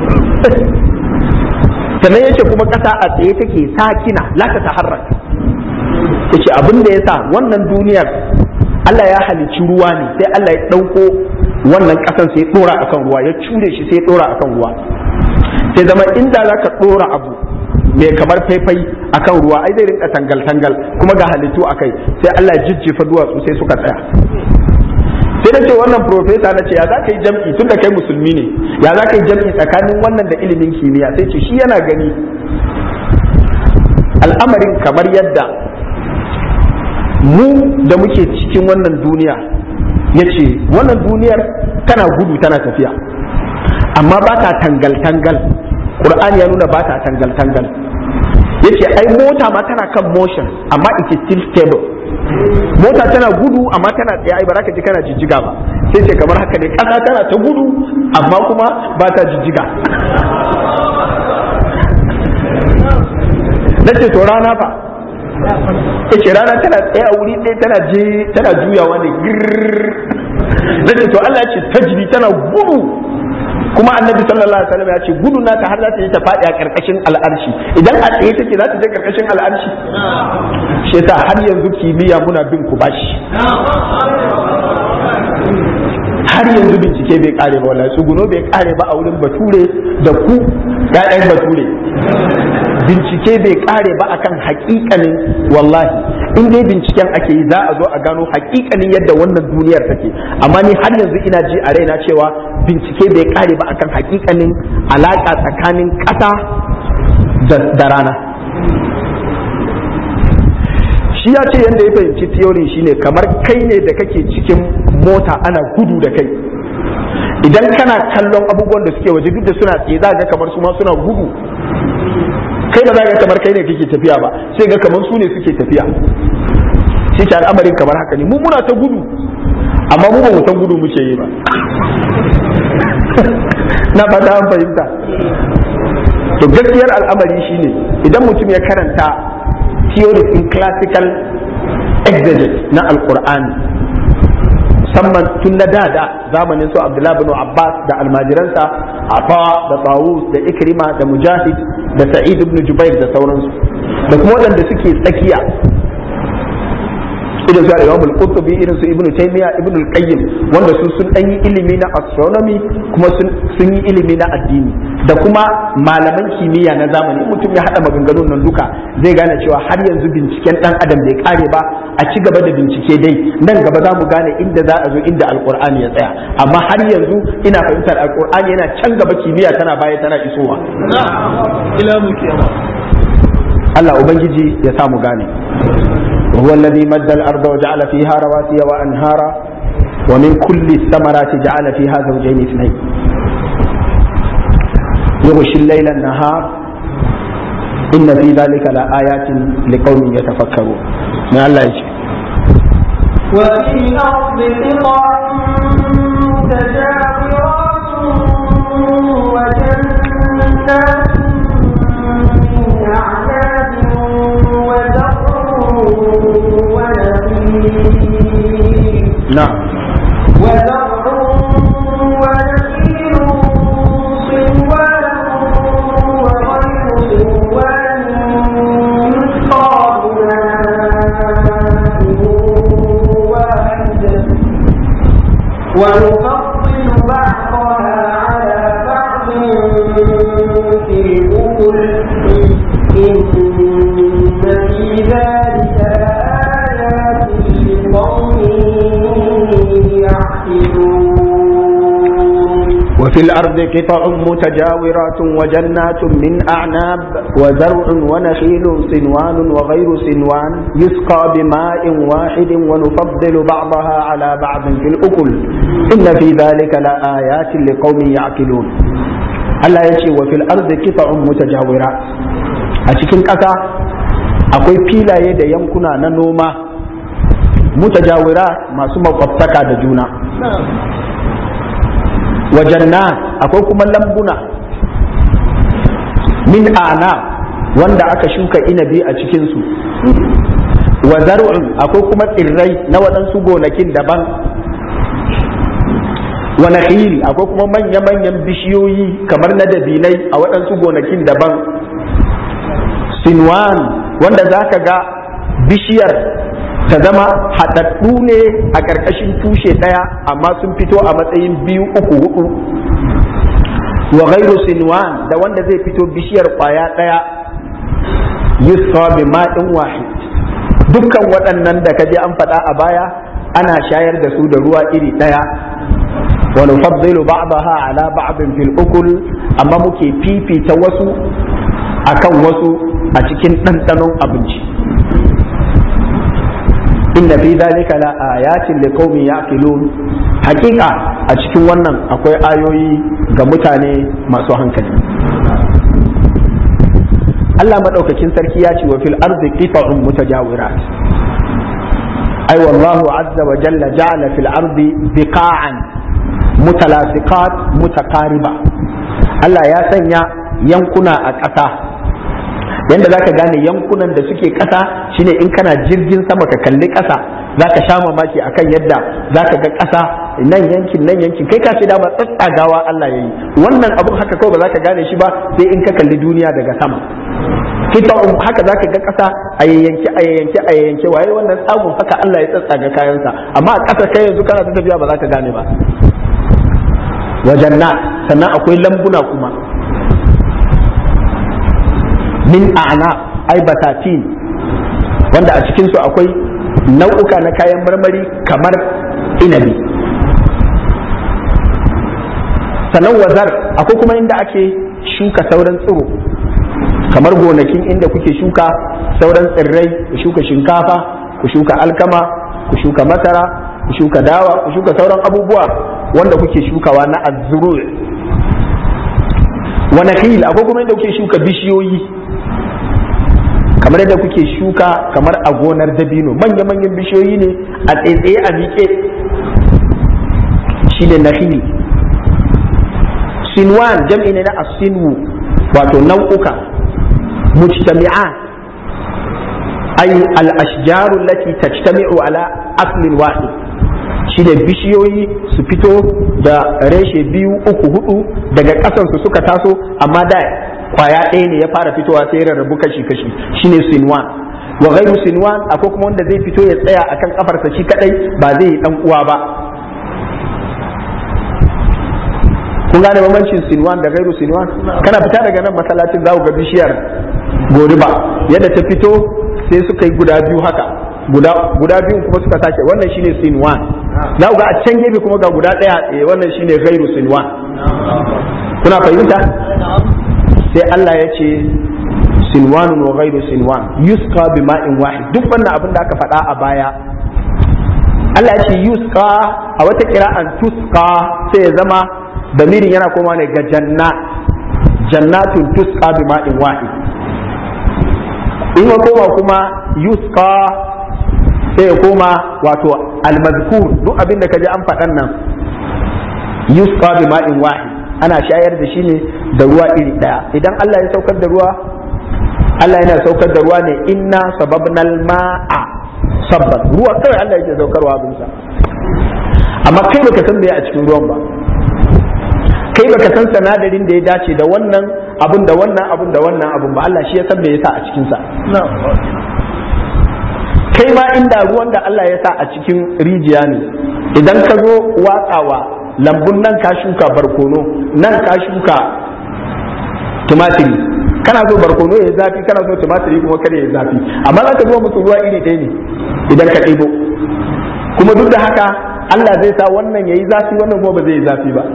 sannan yace kuma ƙasa a tsaye take sakina la ta taharrak yace abin da yasa wannan duniyar Allah ya halicci ruwa ne sai Allah ya ɗauko wannan ƙasan sai ɗora akan ruwa ya cure shi sai ɗora akan ruwa sai zama inda za ka ɗora abu mai kamar faifai akan ruwa ai zai rinka tangal-tangal kuma ga halittu a kai sai Allah ya jijjifa duwatsu sai suka tsaya sai da ce wannan profesa na ce ya za ka yi jam'i tun da kai musulmi ne ya za ka yi jam'i tsakanin wannan da ilimin kimiyya sai ce shi yana gani al'amarin kamar yadda mu da muke cikin wannan duniya ya ce wannan duniyar tana gudu tana tafiya amma ba ta tangal-tangal ƙur'ani ya nuna ba ta tangal-tangal ya ce ai mota ma tana kan motion amma it is still stable mota tana gudu amma tana tsaye ai ba za ka ji kana jijjiga ba sai ce kamar haka ne ƙasa tana ta gudu amma kuma ba ta jijjiga na ce to rana fa ce rana tana tsaye a wuri ɗaya tana je tana juyawa ne na ce to Allah ce tajri tana gudu kuma annabi sallallahu alaihi wasallam ya ce gudu nata har za ta yi ta faɗi a ƙarƙashin al'arshi idan a tsaye take za ta je ƙarƙashin al'arshi shi yasa har yanzu kimiyya muna bin ku bashi har yanzu bincike bai kare ba wallahi tsuguno bai kare ba a wurin bature da ku ƴaƴan bature bincike bai kare ba akan hakikanin wallahi in dai binciken ake yi za a zo a gano hakikanin yadda wannan duniyar take amma ni har yanzu ina ji a raina cewa bincike bai kare ba akan hakikanin alaka tsakanin ƙasa da rana shi ya ce yadda ya fahimci theory shine kamar kai ne da kake cikin mota ana gudu da kai idan kana kallon abubuwan da suke waje duk da suna tsaye za ga kamar su ma suna gudu kai ba za ga kamar kai ne kake tafiya ba sai ga kamar su ne suke tafiya shi ce al'amarin kamar haka ne mu muna ta gudu amma mu ba mu san gudu muke yi ba na fata an fahimta to gaskiyar al'amari shine idan mutum ya karanta theories in classical exegesis na alkur'ani musamman tun na da da zamanin su abdullahi bin abbas da almajiransa afa da tawus da ikrima da mujahid da sa'id ibn jubair da sauransu da kuma waɗanda suke tsakiya irin su al-imam al-qurtubi irin su ibn taymiya ibn al-qayyim wanda su sun dan yi ilimi na astronomy kuma sun yi ilimi na addini da kuma malaman kimiyya na zamani mutum ya hada maganganun nan duka zai gane cewa har yanzu binciken dan adam bai kare ba a ci gaba da bincike dai nan gaba za mu gane inda za a zo inda alqur'ani ya tsaya amma har yanzu ina fahimtar alqur'ani yana can gaba kimiyya tana baya tana isowa ila mu Allah ubangiji ya samu gane وهو الذي مد الأرض وجعل فيها رواسي وأنهارا wa min kulli samarati ja'ala fiha zawjayn ithnayn yughshi al-layla an-nahar inna fi dhalika la ayatin liqaumin yatafakkarun ma Allah ya ce وفي الأرض قطع متجاورات وجنات من أعناب وزرع ونخيل na'am وزرع ونخيل صنوان وغير صنوان يسقى بماء واحد ونفضل بعضها على بعض في الأكل إن في ذلك لآيات لقوم يعقلون وفي الأرض قطع متجاورات وجنات من أعناب وزرع ونخيل صنوان وغير صنوان يسقى بماء واحد ونفضل بعضها على بعض في الأكل إن في ذلك لآيات لقوم يعقلون Allah ya ce wa fil ardi qita'un mutajawirat a cikin ƙasa akwai filaye da yankuna na noma mutajawira masu makwabtaka da juna wa jannat akwai kuma lambuna min ana wanda aka shuka inabi a cikinsu wa zar'un akwai kuma tsirrai na waɗansu gonakin daban wa nakhil akwai kuma manya-manyan bishiyoyi kamar na dabinai a waɗansu gonakin daban sinwan wanda za ka ga bishiyar ta zama haɗaɗɗu ne a ƙarƙashin tushe ɗaya amma sun fito a matsayin biyu uku hudu wa ghairu sinwan da wanda zai fito bishiyar ƙwaya ɗaya yusfa bi ma'in wahid dukkan waɗannan da kaje an faɗa a baya ana shayar da su da ruwa iri ɗaya wa nufaddilu ba'daha ala ba'din fil ukul amma muke fifita wasu akan wasu a cikin ɗanɗanon abinci inna fi dhalika la ayatin liqaumin yaqilun hakika a cikin wannan akwai ayoyi ga mutane masu hankali Allah madaukakin sarki ya ce wa fil ardi qita'un mutajawirat ay wallahu azza wa jalla ja'ala fil ardi biqa'an mutalasiqat mutaqariba Allah ya sanya yankuna a ƙasa yanda za ka gane yankunan da suke ƙasa shine in kana jirgin sama ka kalli ƙasa za ka sha mamaki akan yadda za ka ga ƙasa nan yankin nan yankin kai ka ce dama tsatsagawa Allah ya yi wannan abun haka kawai ba za ka gane shi ba sai in ka kalli duniya daga sama kita haka za ka ga ƙasa a yayyanke a yayyanke a yayyanke waye wannan tsagun haka Allah ya tsatsaga kayansa amma a ƙasa kai yanzu kana ta tafiya ba za ka gane ba wajen na sannan akwai lambuna kuma min a'na ai batatin wanda a cikinsu akwai nau'uka na kayan marmari kamar inabi sannan wazar akwai kuma inda ake shuka sauran tsiro kamar gonakin inda kuke shuka sauran tsirrai ku shuka shinkafa ku shuka alkama ku shuka masara ku shuka dawa ku shuka sauran abubuwa wanda kuke shukawa na azzuru wa nakhil akwai kuma inda kuke shuka bishiyoyi kamar yadda kuke shuka kamar a gonar dabino manya-manyan bishiyoyi ne a tsaitsaye a miƙe shi ne nakhil sinwan jam'i ne na asinwu wato nau'uka mujtami'a ay al-ashjaru allati tajtami'u ala aslin wahid shi ne bishiyoyi su fito da reshe biyu uku hudu daga ƙasansu suka taso amma da kwaya ɗaya ne ya fara fitowa sai rarrabu kashi kashi shine sinwan wa ghairu sinwan akwai kuma wanda zai fito ya tsaya akan kafarsa shi kadai ba zai yi dan uwa ba kun gane bambancin sinwan da ghairu sinwan kana fita daga nan masallacin za ku ga bishiyar goriba yadda ta fito sai suka yi guda biyu haka guda guda biyun kuma suka sake wannan shine sinwan za ku ga a can gefe kuma ga guda ɗaya eh wannan shine ghairu sinwan kuna fahimta sai Allah ya ce sinwanun wa ghairu sinwan yusqa bi ma'in wahid duk wannan abin da aka faɗa a baya Allah ya ce yusqa a wata kira'an tusqa sai ya zama damirin yana koma ne ga jannat jannatun tusqa bi ma'in wahid in ya koma kuma yusqa sai ya koma wato almazkur duk abin da kaji an faɗan nan yusqa bi ma'in wahid ana shayar da shi ne da ruwa iri ɗaya idan Allah ya saukar da ruwa Allah yana saukar da ruwa ne inna sababnal ma'a sabban ruwa kawai Allah yake saukarwa abinsa amma kai baka san me a cikin ruwan ba kai baka san sanadarin da ya dace da wannan abun da wannan abun da wannan abun ba Allah shi ya san me yasa a cikin sa kai ma inda ruwan da Allah ya sa a cikin rijiya ne idan ka zo watsawa lambun nan ka shuka barkono nan ka shuka tumatiri kana so barkono ya zafi kana so tumatiri kuma kada ya zafi amma za ka zo musu ruwa iri ɗaya ne idan ka ɗebo kuma duk da haka Allah zai sa wannan ya yi zafi wannan kuma ba zai yi zafi ba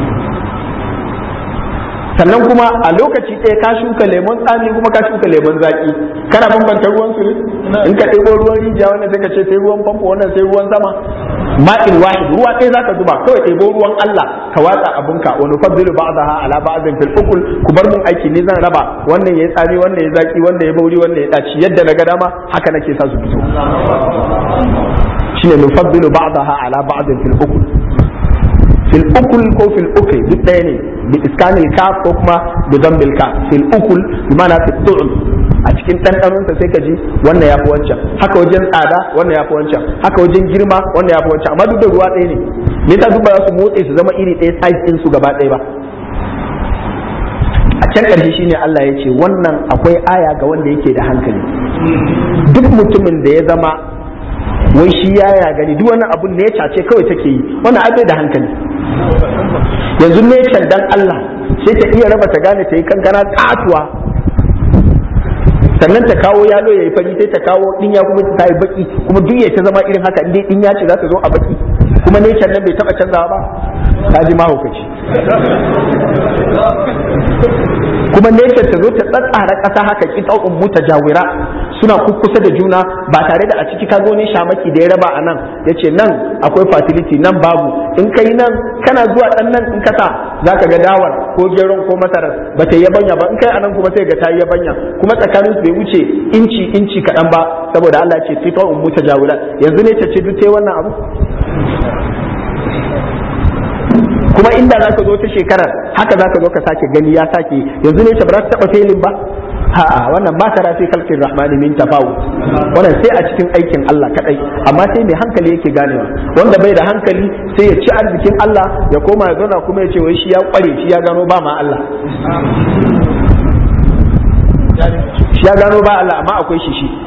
sannan kuma a lokaci ɗaya ka shuka lemon tsami kuma ka shuka lemon zaki kana bambanta ruwan su in ka ɗebo ruwan rijiya wannan sai ka ce sai ruwan famfo wannan sai ruwan sama ma'in wahid ruwa ɗaya zaka zuba kawai ɗebo ruwan Allah ka watsa abinka wa nufaddilu ba'daha ala ba'din fil ukul ku bar mun aiki ni zan raba wannan yayi tsami wannan yayi zaki wannan yayi bauri wannan yayi daci yadda na ga dama haka nake sa su fito shine nufaddilu ba'daha ala ba'din fil ukul fil ukul ko fil ukul duk ɗaya ne bi iskanil kaf ko kuma bi dambil kaf fil ukul bi ma'ana fi tu'um a cikin ɗanɗanon sa sai ka ji wannan yafi wancan haka wajen tsada wannan yafi wancan haka wajen girma wannan yafi wancan amma duk da ruwa ɗaya ne me yasa duk ba za su motse su zama iri ɗaya size ɗin su gaba ɗaya ba a can ƙarshe shine Allah ya ce wannan akwai aya ga wanda yake da hankali duk mutumin da ya zama wai shi ya gani duk wani abun ne ya ce kawai take yi wannan abai da hankali yanzu necan dan Allah sai ta iya raba ta gane ta yi kankana katuwa sannan ta kawo yalo ya yi fari sai ta kawo dinya kuma ta yi baki kuma duk ta zama irin haka inda dinya ce za ta zo a baki kuma necan nan bai taba canzawa ba ta ji mahaukaci kuma necan ta zo ta tsatsara ƙasa haka kita'un mutajawira suna kusa da juna ba tare da a ciki ka zo ne shamaki da ya raba a nan ya ce nan akwai fertility nan babu in ka yi nan kana zuwa ɗan nan in kasa za ka ga dawar ko geron ko masarar ba ta yi yabanya ba in kai a nan kuma sai ga ta yi yabanya kuma tsakanin su bai wuce inci inci kaɗan ba saboda Allah ce fito in muta jawila yanzu ne ta ce duk sai wannan abu kuma inda za ka zo ta shekarar haka za ka zo ka sake gani ya sake yanzu ne ta ba za ta taɓa felin ba a'a wannan ba ta rafi kalkin rahmani min tafawu wannan sai a cikin aikin Allah kadai amma sai mai hankali yake ganewa wanda bai da hankali sai ya ci arzikin Allah ya koma ya zauna kuma ya ce wai shi ya kware shi ya gano ba ma Allah shi ya gano ba Allah amma akwai shi shi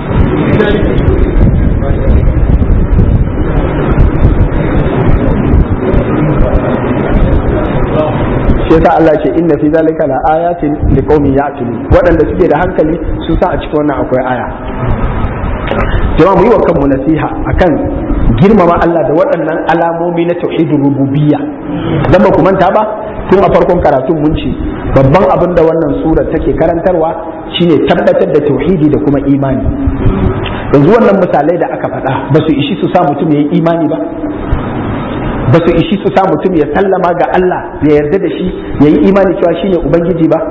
shi yasa Allah ce inna fi zalika la ayatin liqaumin ya'qilun waɗanda suke da hankali sun sa a cikin wannan akwai aya jama'a mu yi wa kanmu nasiha akan girmama Allah da waɗannan alamomi na tauhidin rububiyya dan ba ku manta ba tun a farkon karatun mun ce babban abin da wannan sura take karantarwa shine tabbatar da tauhidi da kuma imani yanzu wannan misalai da aka faɗa ba su ishi su sa mutum ya yi imani ba ba su ishi su sa mutum ya sallama ga Allah ya yarda da shi ya yi imani cewa shi ne Ubangiji ba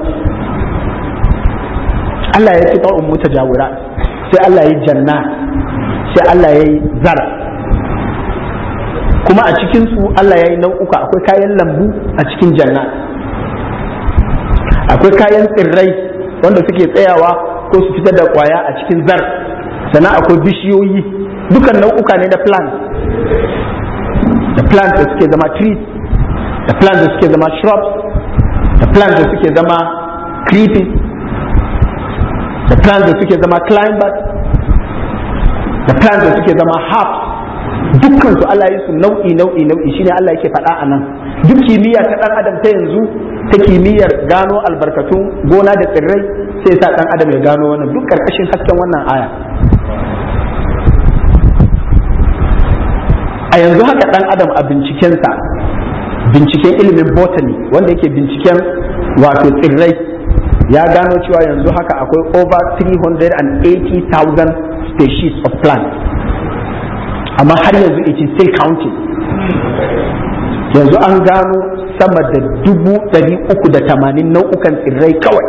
Allah ya ci ta'un muta jawura sai Allah ya yi janna sai Allah ya yi zar kuma a cikinsu Allah ya yi nau'uka akwai kayan lambu a cikin janna akwai kayan tsirrai wanda suke tsayawa ko su fitar da kwaya a cikin zar sannan akwai bishiyoyi dukan nau'uka ne na plant da plants da suke zama trees da plants da suke zama shrubs da plants da suke zama creepy da plants da suke zama climbers da plants da suke zama herbs dukkan su Allah yi su nau'i nau'i nau'i shine Allah yake faɗa a nan duk kimiyya ta ɗan adam ta yanzu ta kimiyyar gano albarkatun gona da tsirrai sai sa ɗan adam ya gano wannan duk ƙarƙashin hasken wannan aya a yanzu haka dan adam a bincikensa binciken ilimin botany wanda yake binciken wato tsirrai ya gano cewa yanzu haka akwai over 380,000 species of plants amma har yanzu it is still counting yanzu an gano sama da dubu ɗari uku da tamanin nau'ukan tsirrai kawai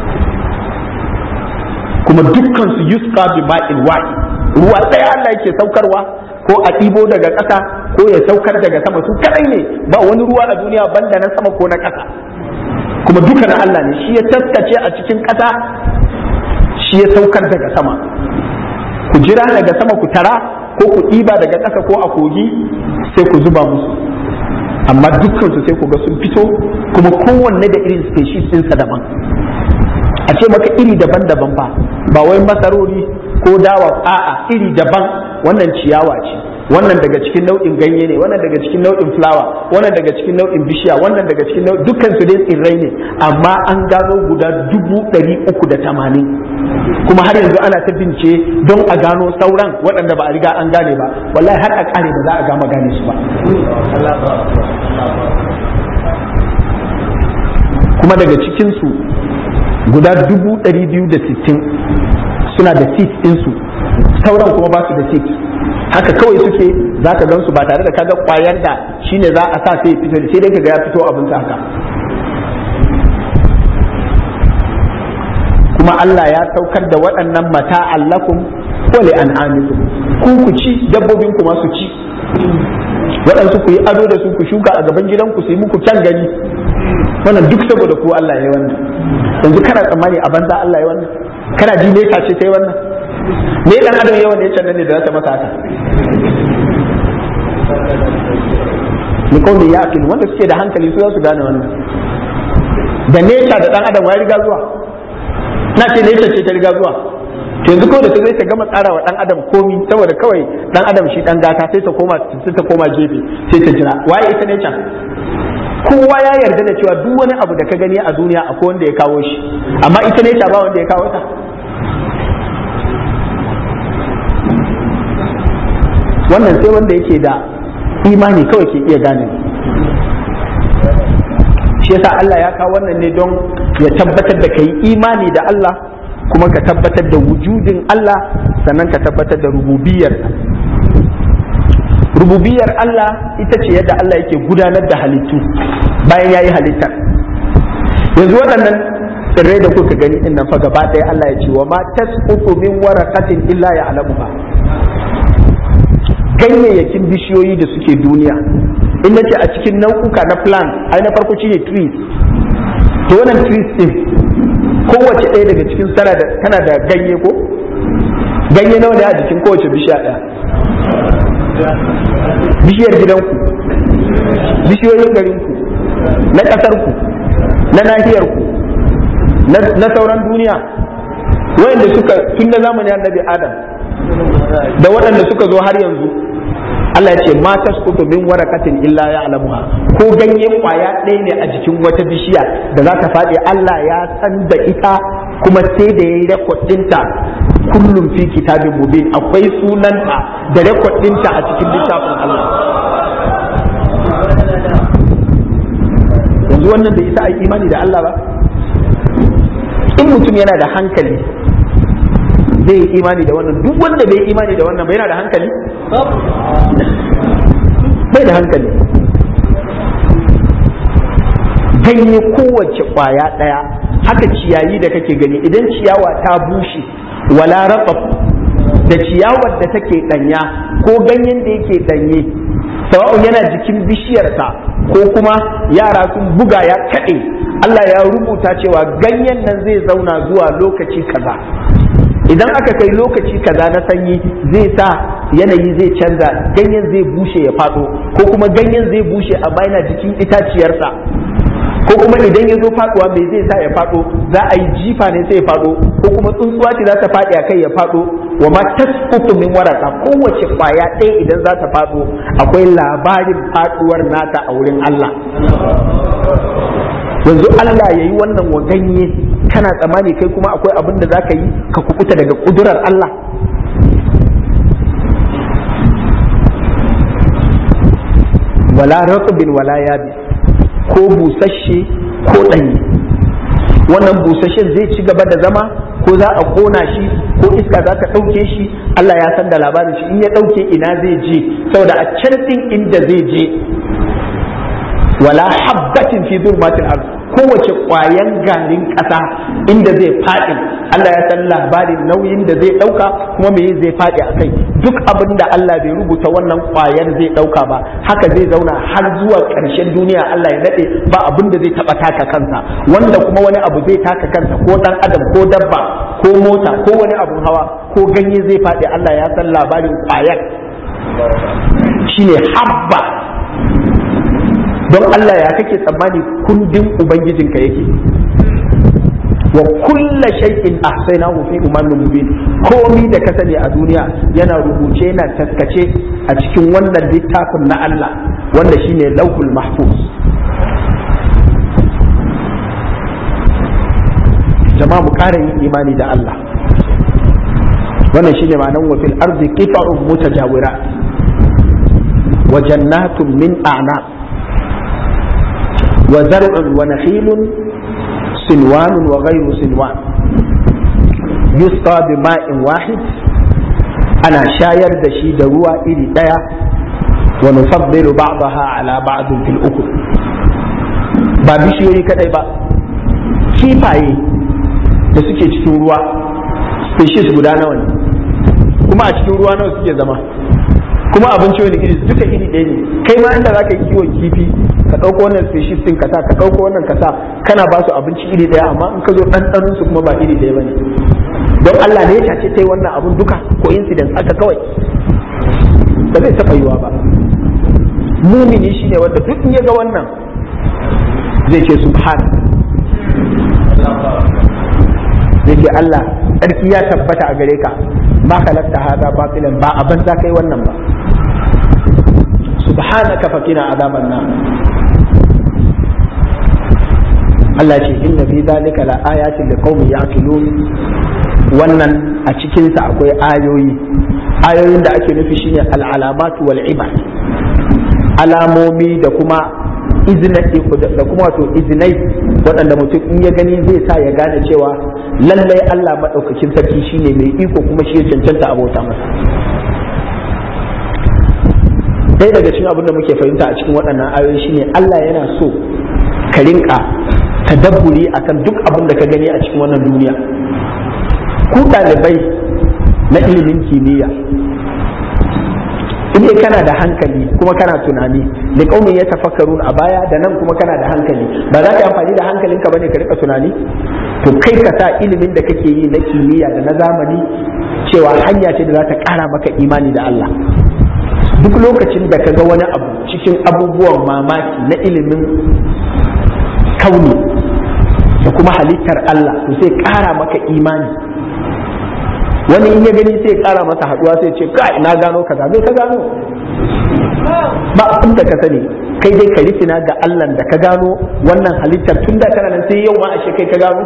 kuma dukkan su yusqa bi ma'in wahid ruwa ɗaya Allah yake saukarwa ko a ɗibo daga ƙasa ko ya saukar daga sama su kadai ne ba wani ruwa a duniya banda na sama ko na ƙasa kuma duka na Allah ne shi ya taskace a cikin ƙasa shi ya saukar daga sama ku jira daga sama ku tara ko ku ɗiba daga ƙasa ko a kogi sai ku zuba musu amma dukkan su sai ku ga sun fito kuma kowanne da irin species ɗinsa daban a ce maka iri daban-daban ba ba wai masarori ko dawa a'a iri daban wannan ciyawa ce wannan daga cikin nau'in ganye ne wannan daga cikin nau'in fulawa wannan daga cikin nau'in bishiya wannan daga cikin nau'in dukkan su dai tsirrai ne amma an gano guda dubu ɗari uku da tamanin kuma har yanzu ana ta bince don a gano sauran waɗanda ba a riga an gane ba wallahi har a ƙare ba za a gama gane su ba kuma daga cikinsu guda dubu ɗari biyu da sittin suna da seat ɗinsu sauran kuma ba su da seat haka kawai suke za ka gansu ba tare da kaga kwayar da shine za a sa sai fito sai dai kaga ya fito abin haka kuma Allah ya saukar da waɗannan mata allakum wa li an'amikum ku ku ci dabbobin ku ma su ci waɗansu ku yi ado da su ku shuka a gaban gidanku su yi muku kyan gani wannan duk saboda ku Allah ya yi wannan yanzu kana tsammani a banza Allah ya yi wannan kana ji ne ce ta yi wannan me dan adam yawan ne can ne da za ta masa haka ni kawai ya akil wanda suke da hankali su za su gane wannan da nesa da dan adam ya riga zuwa na ce nesa ce ta riga zuwa to yanzu kawai da ta zai ta gama tsara wa dan adam komi saboda kawai dan adam shi dan gata sai ta koma sai ta koma gefe sai ta jira waye ita ne can kowa ya yarda da cewa duk wani abu da ka gani a duniya akwai wanda ya kawo shi amma ita ne ta ba wanda ya kawo ta wannan sai wanda yake da imani kawai ke iya gane shi yasa Allah ya kawo wannan ne don ya tabbatar da kai imani da Allah kuma ka tabbatar da wujudin Allah sannan ka tabbatar da rububiyar rububiyar Allah ita ce yadda Allah yake gudanar da halittu bayan ya yi halittar yanzu waɗannan tsirrai da kuka gani din nan fa gaba ɗaya Allah ya ce wa ma tasqutu min waraqatin illa ya'lamuha ganyayyakin bishiyoyi da suke duniya in nace a cikin nau'uka na plant ai na farko shine trees to wannan trees din kowace ɗaya daga cikin tana da tana da ganye ko ganye nawa ne a jikin kowace bishiya ɗaya bishiyar gidanku bishiyoyin garinku na ƙasarku na nahiyarku na sauran duniya wayanda suka tun da zamanin annabi adam da waɗanda suka zo har yanzu Allah ya ce ma tasqutu min warakatin illa ya'lamuha ko ganyen kwaya ɗaya ne a jikin wata bishiya da za ta faɗi Allah ya san da ita kuma sai da yayi rekod ɗinta kullum fi kitabin mubin akwai sunanta da rekod ɗinta a cikin littafin Allah yanzu wannan bai isa a imani da Allah ba in mutum yana da hankali zai yi imani da wannan duk wanda bai imani da wannan ba yana da hankali bai da hankali ganye kowace kwaya ɗaya haka ciyayi da kake gani idan ciyawa ta bushe wala rafaf da ciyawar da take ɗanya ko ganyen da yake ɗanye sawa'un yana jikin bishiyarsa ko kuma yara sun buga ya kaɗe Allah ya rubuta cewa ganyen nan zai zauna zuwa lokaci kaza idan aka kai lokaci kaza na sanyi zai sa yanayi zai canza ganyen zai bushe ya faɗo ko kuma ganyen zai bushe a bayan jikin itaciyarsa ko kuma idan ya zo faɗuwa mai zai sa ya faɗo za a yi jifa ne sai ya faɗo ko kuma tsuntsuwa ce za ta faɗi a kai ya faɗo wa ma tasqutu min waraka kowace kwaya ɗaya idan za ta faɗo akwai labarin faɗuwar nata a wurin Allah yanzu Allah ya yi wannan wa ganye kana tsammani kai kuma akwai abin da za ka yi ka kukuta daga kudurar Allah wala raqbin wala yabi ko busasshe ko ɗanye wannan busasshen zai ci gaba da zama ko za a kona shi ko iska za ta ɗauke shi Allah ya san da labarin shi in ya ɗauke ina zai je saboda a can ɗin inda zai je wala habbatin fi zulmatil ard kowace ƙwayan garin ƙasa inda zai faɗi Allah ya san labarin nauyin da zai ɗauka kuma me zai faɗi a kai duk abin da Allah bai rubuta wannan ƙwayar zai ɗauka ba haka zai zauna har zuwa ƙarshen duniya Allah ya daɗe ba abin da zai taɓa taka kansa wanda kuma wani abu zai taka kansa ko ɗan adam ko dabba ko mota ko wani abun hawa ko ganye zai faɗi Allah ya san labarin ƙwayar shine habba don Allah ya kake tsammani kundin ubangijinka yake wa kulla shay'in ahsaynahu fi imamin mubin komi da ka sani a duniya yana rubuce yana taskace a cikin wannan littafin na Allah wanda shine lauhul mahfuz jama'a mu ƙara yin imani da Allah wannan shine ma'anar wa fil ardi qita'un mutajawirat wa jannatun min a'nab wa zar'un wa nakhilun sinwan wa ghayru sinwan yusqa bima'in wahid ana shayar da shi da ruwa iri daya wa nufaddilu ba'daha ala ba'din fil ukul ba bishiyoyi kadai ba kifaye da suke cikin ruwa species guda nawa ne kuma a cikin ruwa nawa suke zama kuma abinci wani iri duka iri ɗaya ne kai ma inda zaka yi kiwon kifi ka ɗauko wannan species din kasa ka ɗauko wannan kasa kana ba su abinci iri ɗaya amma in ka zo ɗanɗanon su kuma ba iri ɗaya bane don Allah ne ya tace ta wannan abun duka ko incident aka kawai ba zai taɓa yiwa ba mumini shine wanda duk in ya ga wannan zai ce subhan zai ce Allah tsarki ya tabbata a gare ka ma kalakta hada batilan ba a banza kai wannan ba subhanaka fakina azaban nan Allah ce inna fi zalika la ayatin liqaumin yaqilun wannan a cikin sa akwai ayoyi ayoyin da ake nufi shine al-alamatu wal ibad alamomi da kuma izinai da kuma wato izinai waɗanda mutum in ya gani zai sa ya gane cewa lallai Allah maɗaukakin sarki shine mai iko kuma shi ya cancanta abota masa ɗaya daga cikin abin da muke fahimta a cikin waɗannan ayoyi shine Allah yana so ka rinka tadabburi akan duk abin da ka gani a cikin wannan duniya ku ɗalibai na ilimin kimiyya in dai kana da hankali kuma kana tunani da kaumin ya tafakkarun a baya da nan kuma kana da hankali ba za ka yi amfani da hankalinka bane ka rika tunani to kai ka sa ilimin da kake yi na kimiyya da na zamani cewa hanya ce da za ta kara maka imani da Allah duk lokacin da ka ga wani abu cikin abubuwan mamaki na ilimin kauni da kuma halittar Allah to sai kara maka imani wani in ya gani sai kara masa haduwa sai ce kai na gano kaza me ka gano ba abin da ka sani kai dai ka rikina ga Allah da ka gano wannan halittar tun da kana nan sai yau ma ashe kai ka gano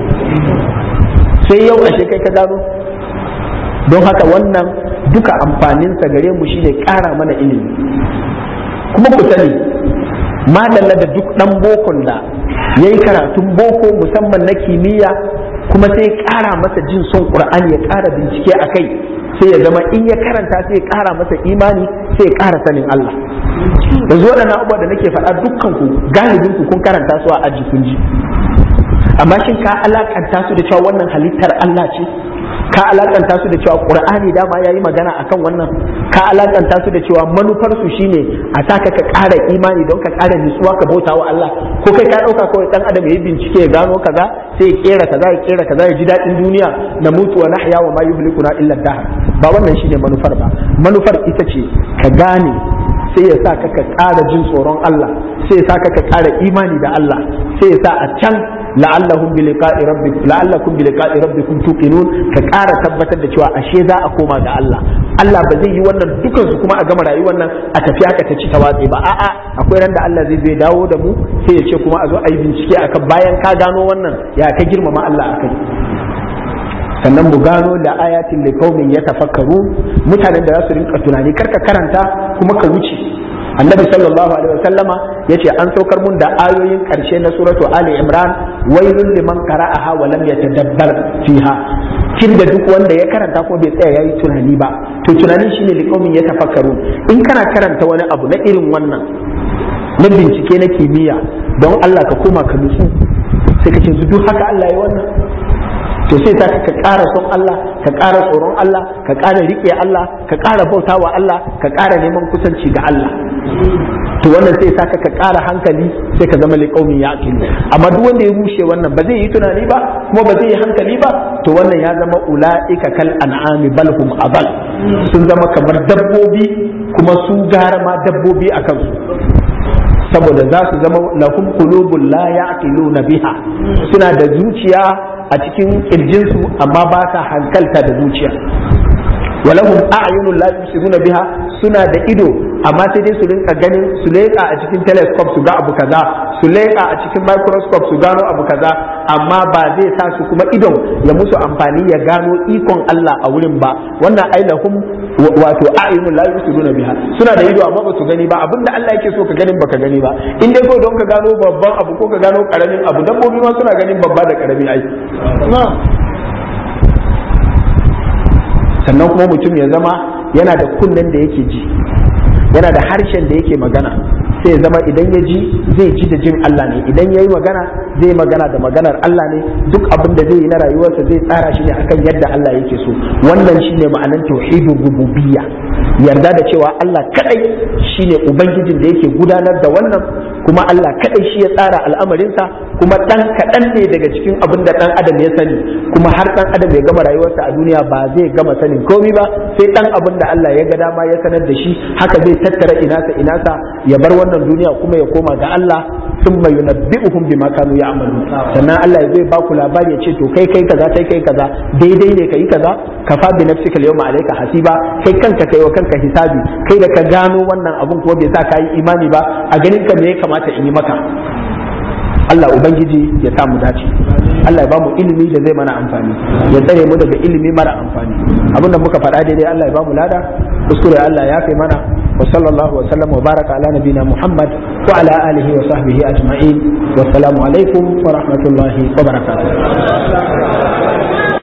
sai yau ashe kai ka gano don haka wannan duka amfaninsa gare mu shine kara mana ilimi kuma ku sani madalla da duk dan bokon da yayi karatun boko musamman na kimiyya kuma sai ya ƙara masa jin son ƙur'ani ya ƙara bincike a kai sai ya zama in ya karanta sai ya ƙara masa imani sai ya ƙara sanin Allah yanzu waɗannan abubuwa da nake faɗa dukkan ku galibin ku kun karanta su a aji kun ji amma shin ka alakanta su da cewa wannan halittar Allah ce ka alakanta su da cewa qur'ani dama yayi magana akan wannan ka alakanta su da cewa manufar su shine a saka ka ƙara imani don ka ƙara nutsuwa ka bauta wa Allah ko kai ka ɗauka kawai dan adam yayi bincike ya gano kaza sai ya kera kaza ya kera kaza ya ji daɗin duniya na mutu wa nahya wa ma yuhlikuna illa dahr ba wannan shine manufar ba manufar ita ce ka gane sai ya sa ka ka ƙara jin tsoron Allah sai ya sa ka ka ƙara imani da Allah sai ya sa a can la'allahum bi liqa'i rabbikum la'allakum bi liqa'i rabbikum tuqinun ka ƙara tabbatar da cewa ashe za a koma ga Allah Allah ba zai yi wannan dukan su kuma a gama rayuwar nan a tafi haka ta ci ta watsi ba a'a akwai ran da Allah zai zai dawo da mu sai ya ce kuma a zo a yi bincike akan bayan ka gano wannan ya ka girmama Allah akai sannan mu gano da ayatin da kaumin ya tafakkaru mutanen da za su rinka tunani karka karanta kuma ka wuce annabi sallallahu alaihi wasallama yace an saukar mun da ayoyin karshe na suratu ali imran wailul liman qara'aha wa lam yatadabbar fiha kin da duk wanda ya karanta ko bai tsaya yayi tunani ba to tunanin shine liqaumin ya tafakkaru in kana karanta wani abu na irin wannan na bincike na kimiyya don Allah ka koma ka nutsu sai ka ce duk haka Allah ya wannan to sai ta ka ƙara son Allah ka ƙara tsoron Allah ka ƙara riƙe Allah ka ƙara bautawa Allah ka ƙara neman kusanci ga Allah to wannan sai sa ka ƙara hankali sai ka zama liƙaumin ya amma duk wanda ya rushe wannan ba zai yi tunani ba kuma ba zai yi hankali ba to wannan ya zama ula'ika kal an'ami bal hum abal sun zama kamar dabbobi kuma su gara ma dabbobi a kansu saboda za su zama lahum qulubun la ya'qiluna biha suna da zuciya a cikin kirjinsu amma ba sa hankalta da zuciya walahum a'yunun la yusiruna biha suna da ido amma sai dai su rinka ganin su leƙa a cikin telescope su ga abu kaza su leƙa a cikin microscope su gano abu kaza amma ba zai sa su kuma idon ya musu amfani ya gano ikon Allah a wurin ba wannan ailahum wato a'yunun la yusiruna biha suna da ido amma ba su gani ba abinda Allah yake so ka ganin baka gani ba in dai ko don ka gano babban abu ko ka gano karamin abu dabbobi ma suna ganin babba da karami ai sannan kuma mutum ya zama yana da kunnen da yake ji yana da harshen da yake magana sai ya zama idan ya ji zai ji da jin Allah ne idan ya yi magana zai magana da maganar Allah ne duk abin da zai yi na rayuwarsa zai tsara shi ne akan yadda Allah yake so wannan shine ma'anar tauhidin rububiyya yarda da cewa Allah kadai shine ubangijin da yake gudanar da wannan kuma Allah kadai shi ya tsara al'amarinsa kuma dan kaɗan ne daga cikin abin da dan adam ya sani kuma har dan adam ya gama rayuwarsa a duniya ba zai gama sanin komai ba sai dan abin da Allah ya ga dama ya sanar da shi haka zai tattara inasa inasa ya bar wannan duniya kuma ya koma ga Allah thumma yunabbi'uhum bima kanu ya'malun sannan Allah zai ba ku labari ya ce to kai kai kaza kai kai kaza daidai ne kai kaza kafa bi nafsika al-yawma alayka hasiba kai kanka kai wa kanka hisabi kai da ka gano wannan abun kuma bai sa ka yi imani ba a ganin ka me ya kamata in yi maka Allah Ubangiji ya sa mu dace Allah ya ba mu ilimi da zai mana amfani ya tsare mu daga ilimi mara amfani abinda muka faɗa daidai Allah ya ba mu lada kuskure Allah ya kai mana wa sallallahu wa sallam wa baraka ala nabina Muhammad wa ala alihi wa sahbihi ajma'in wa assalamu alaikum wa rahmatullahi wa barakatuh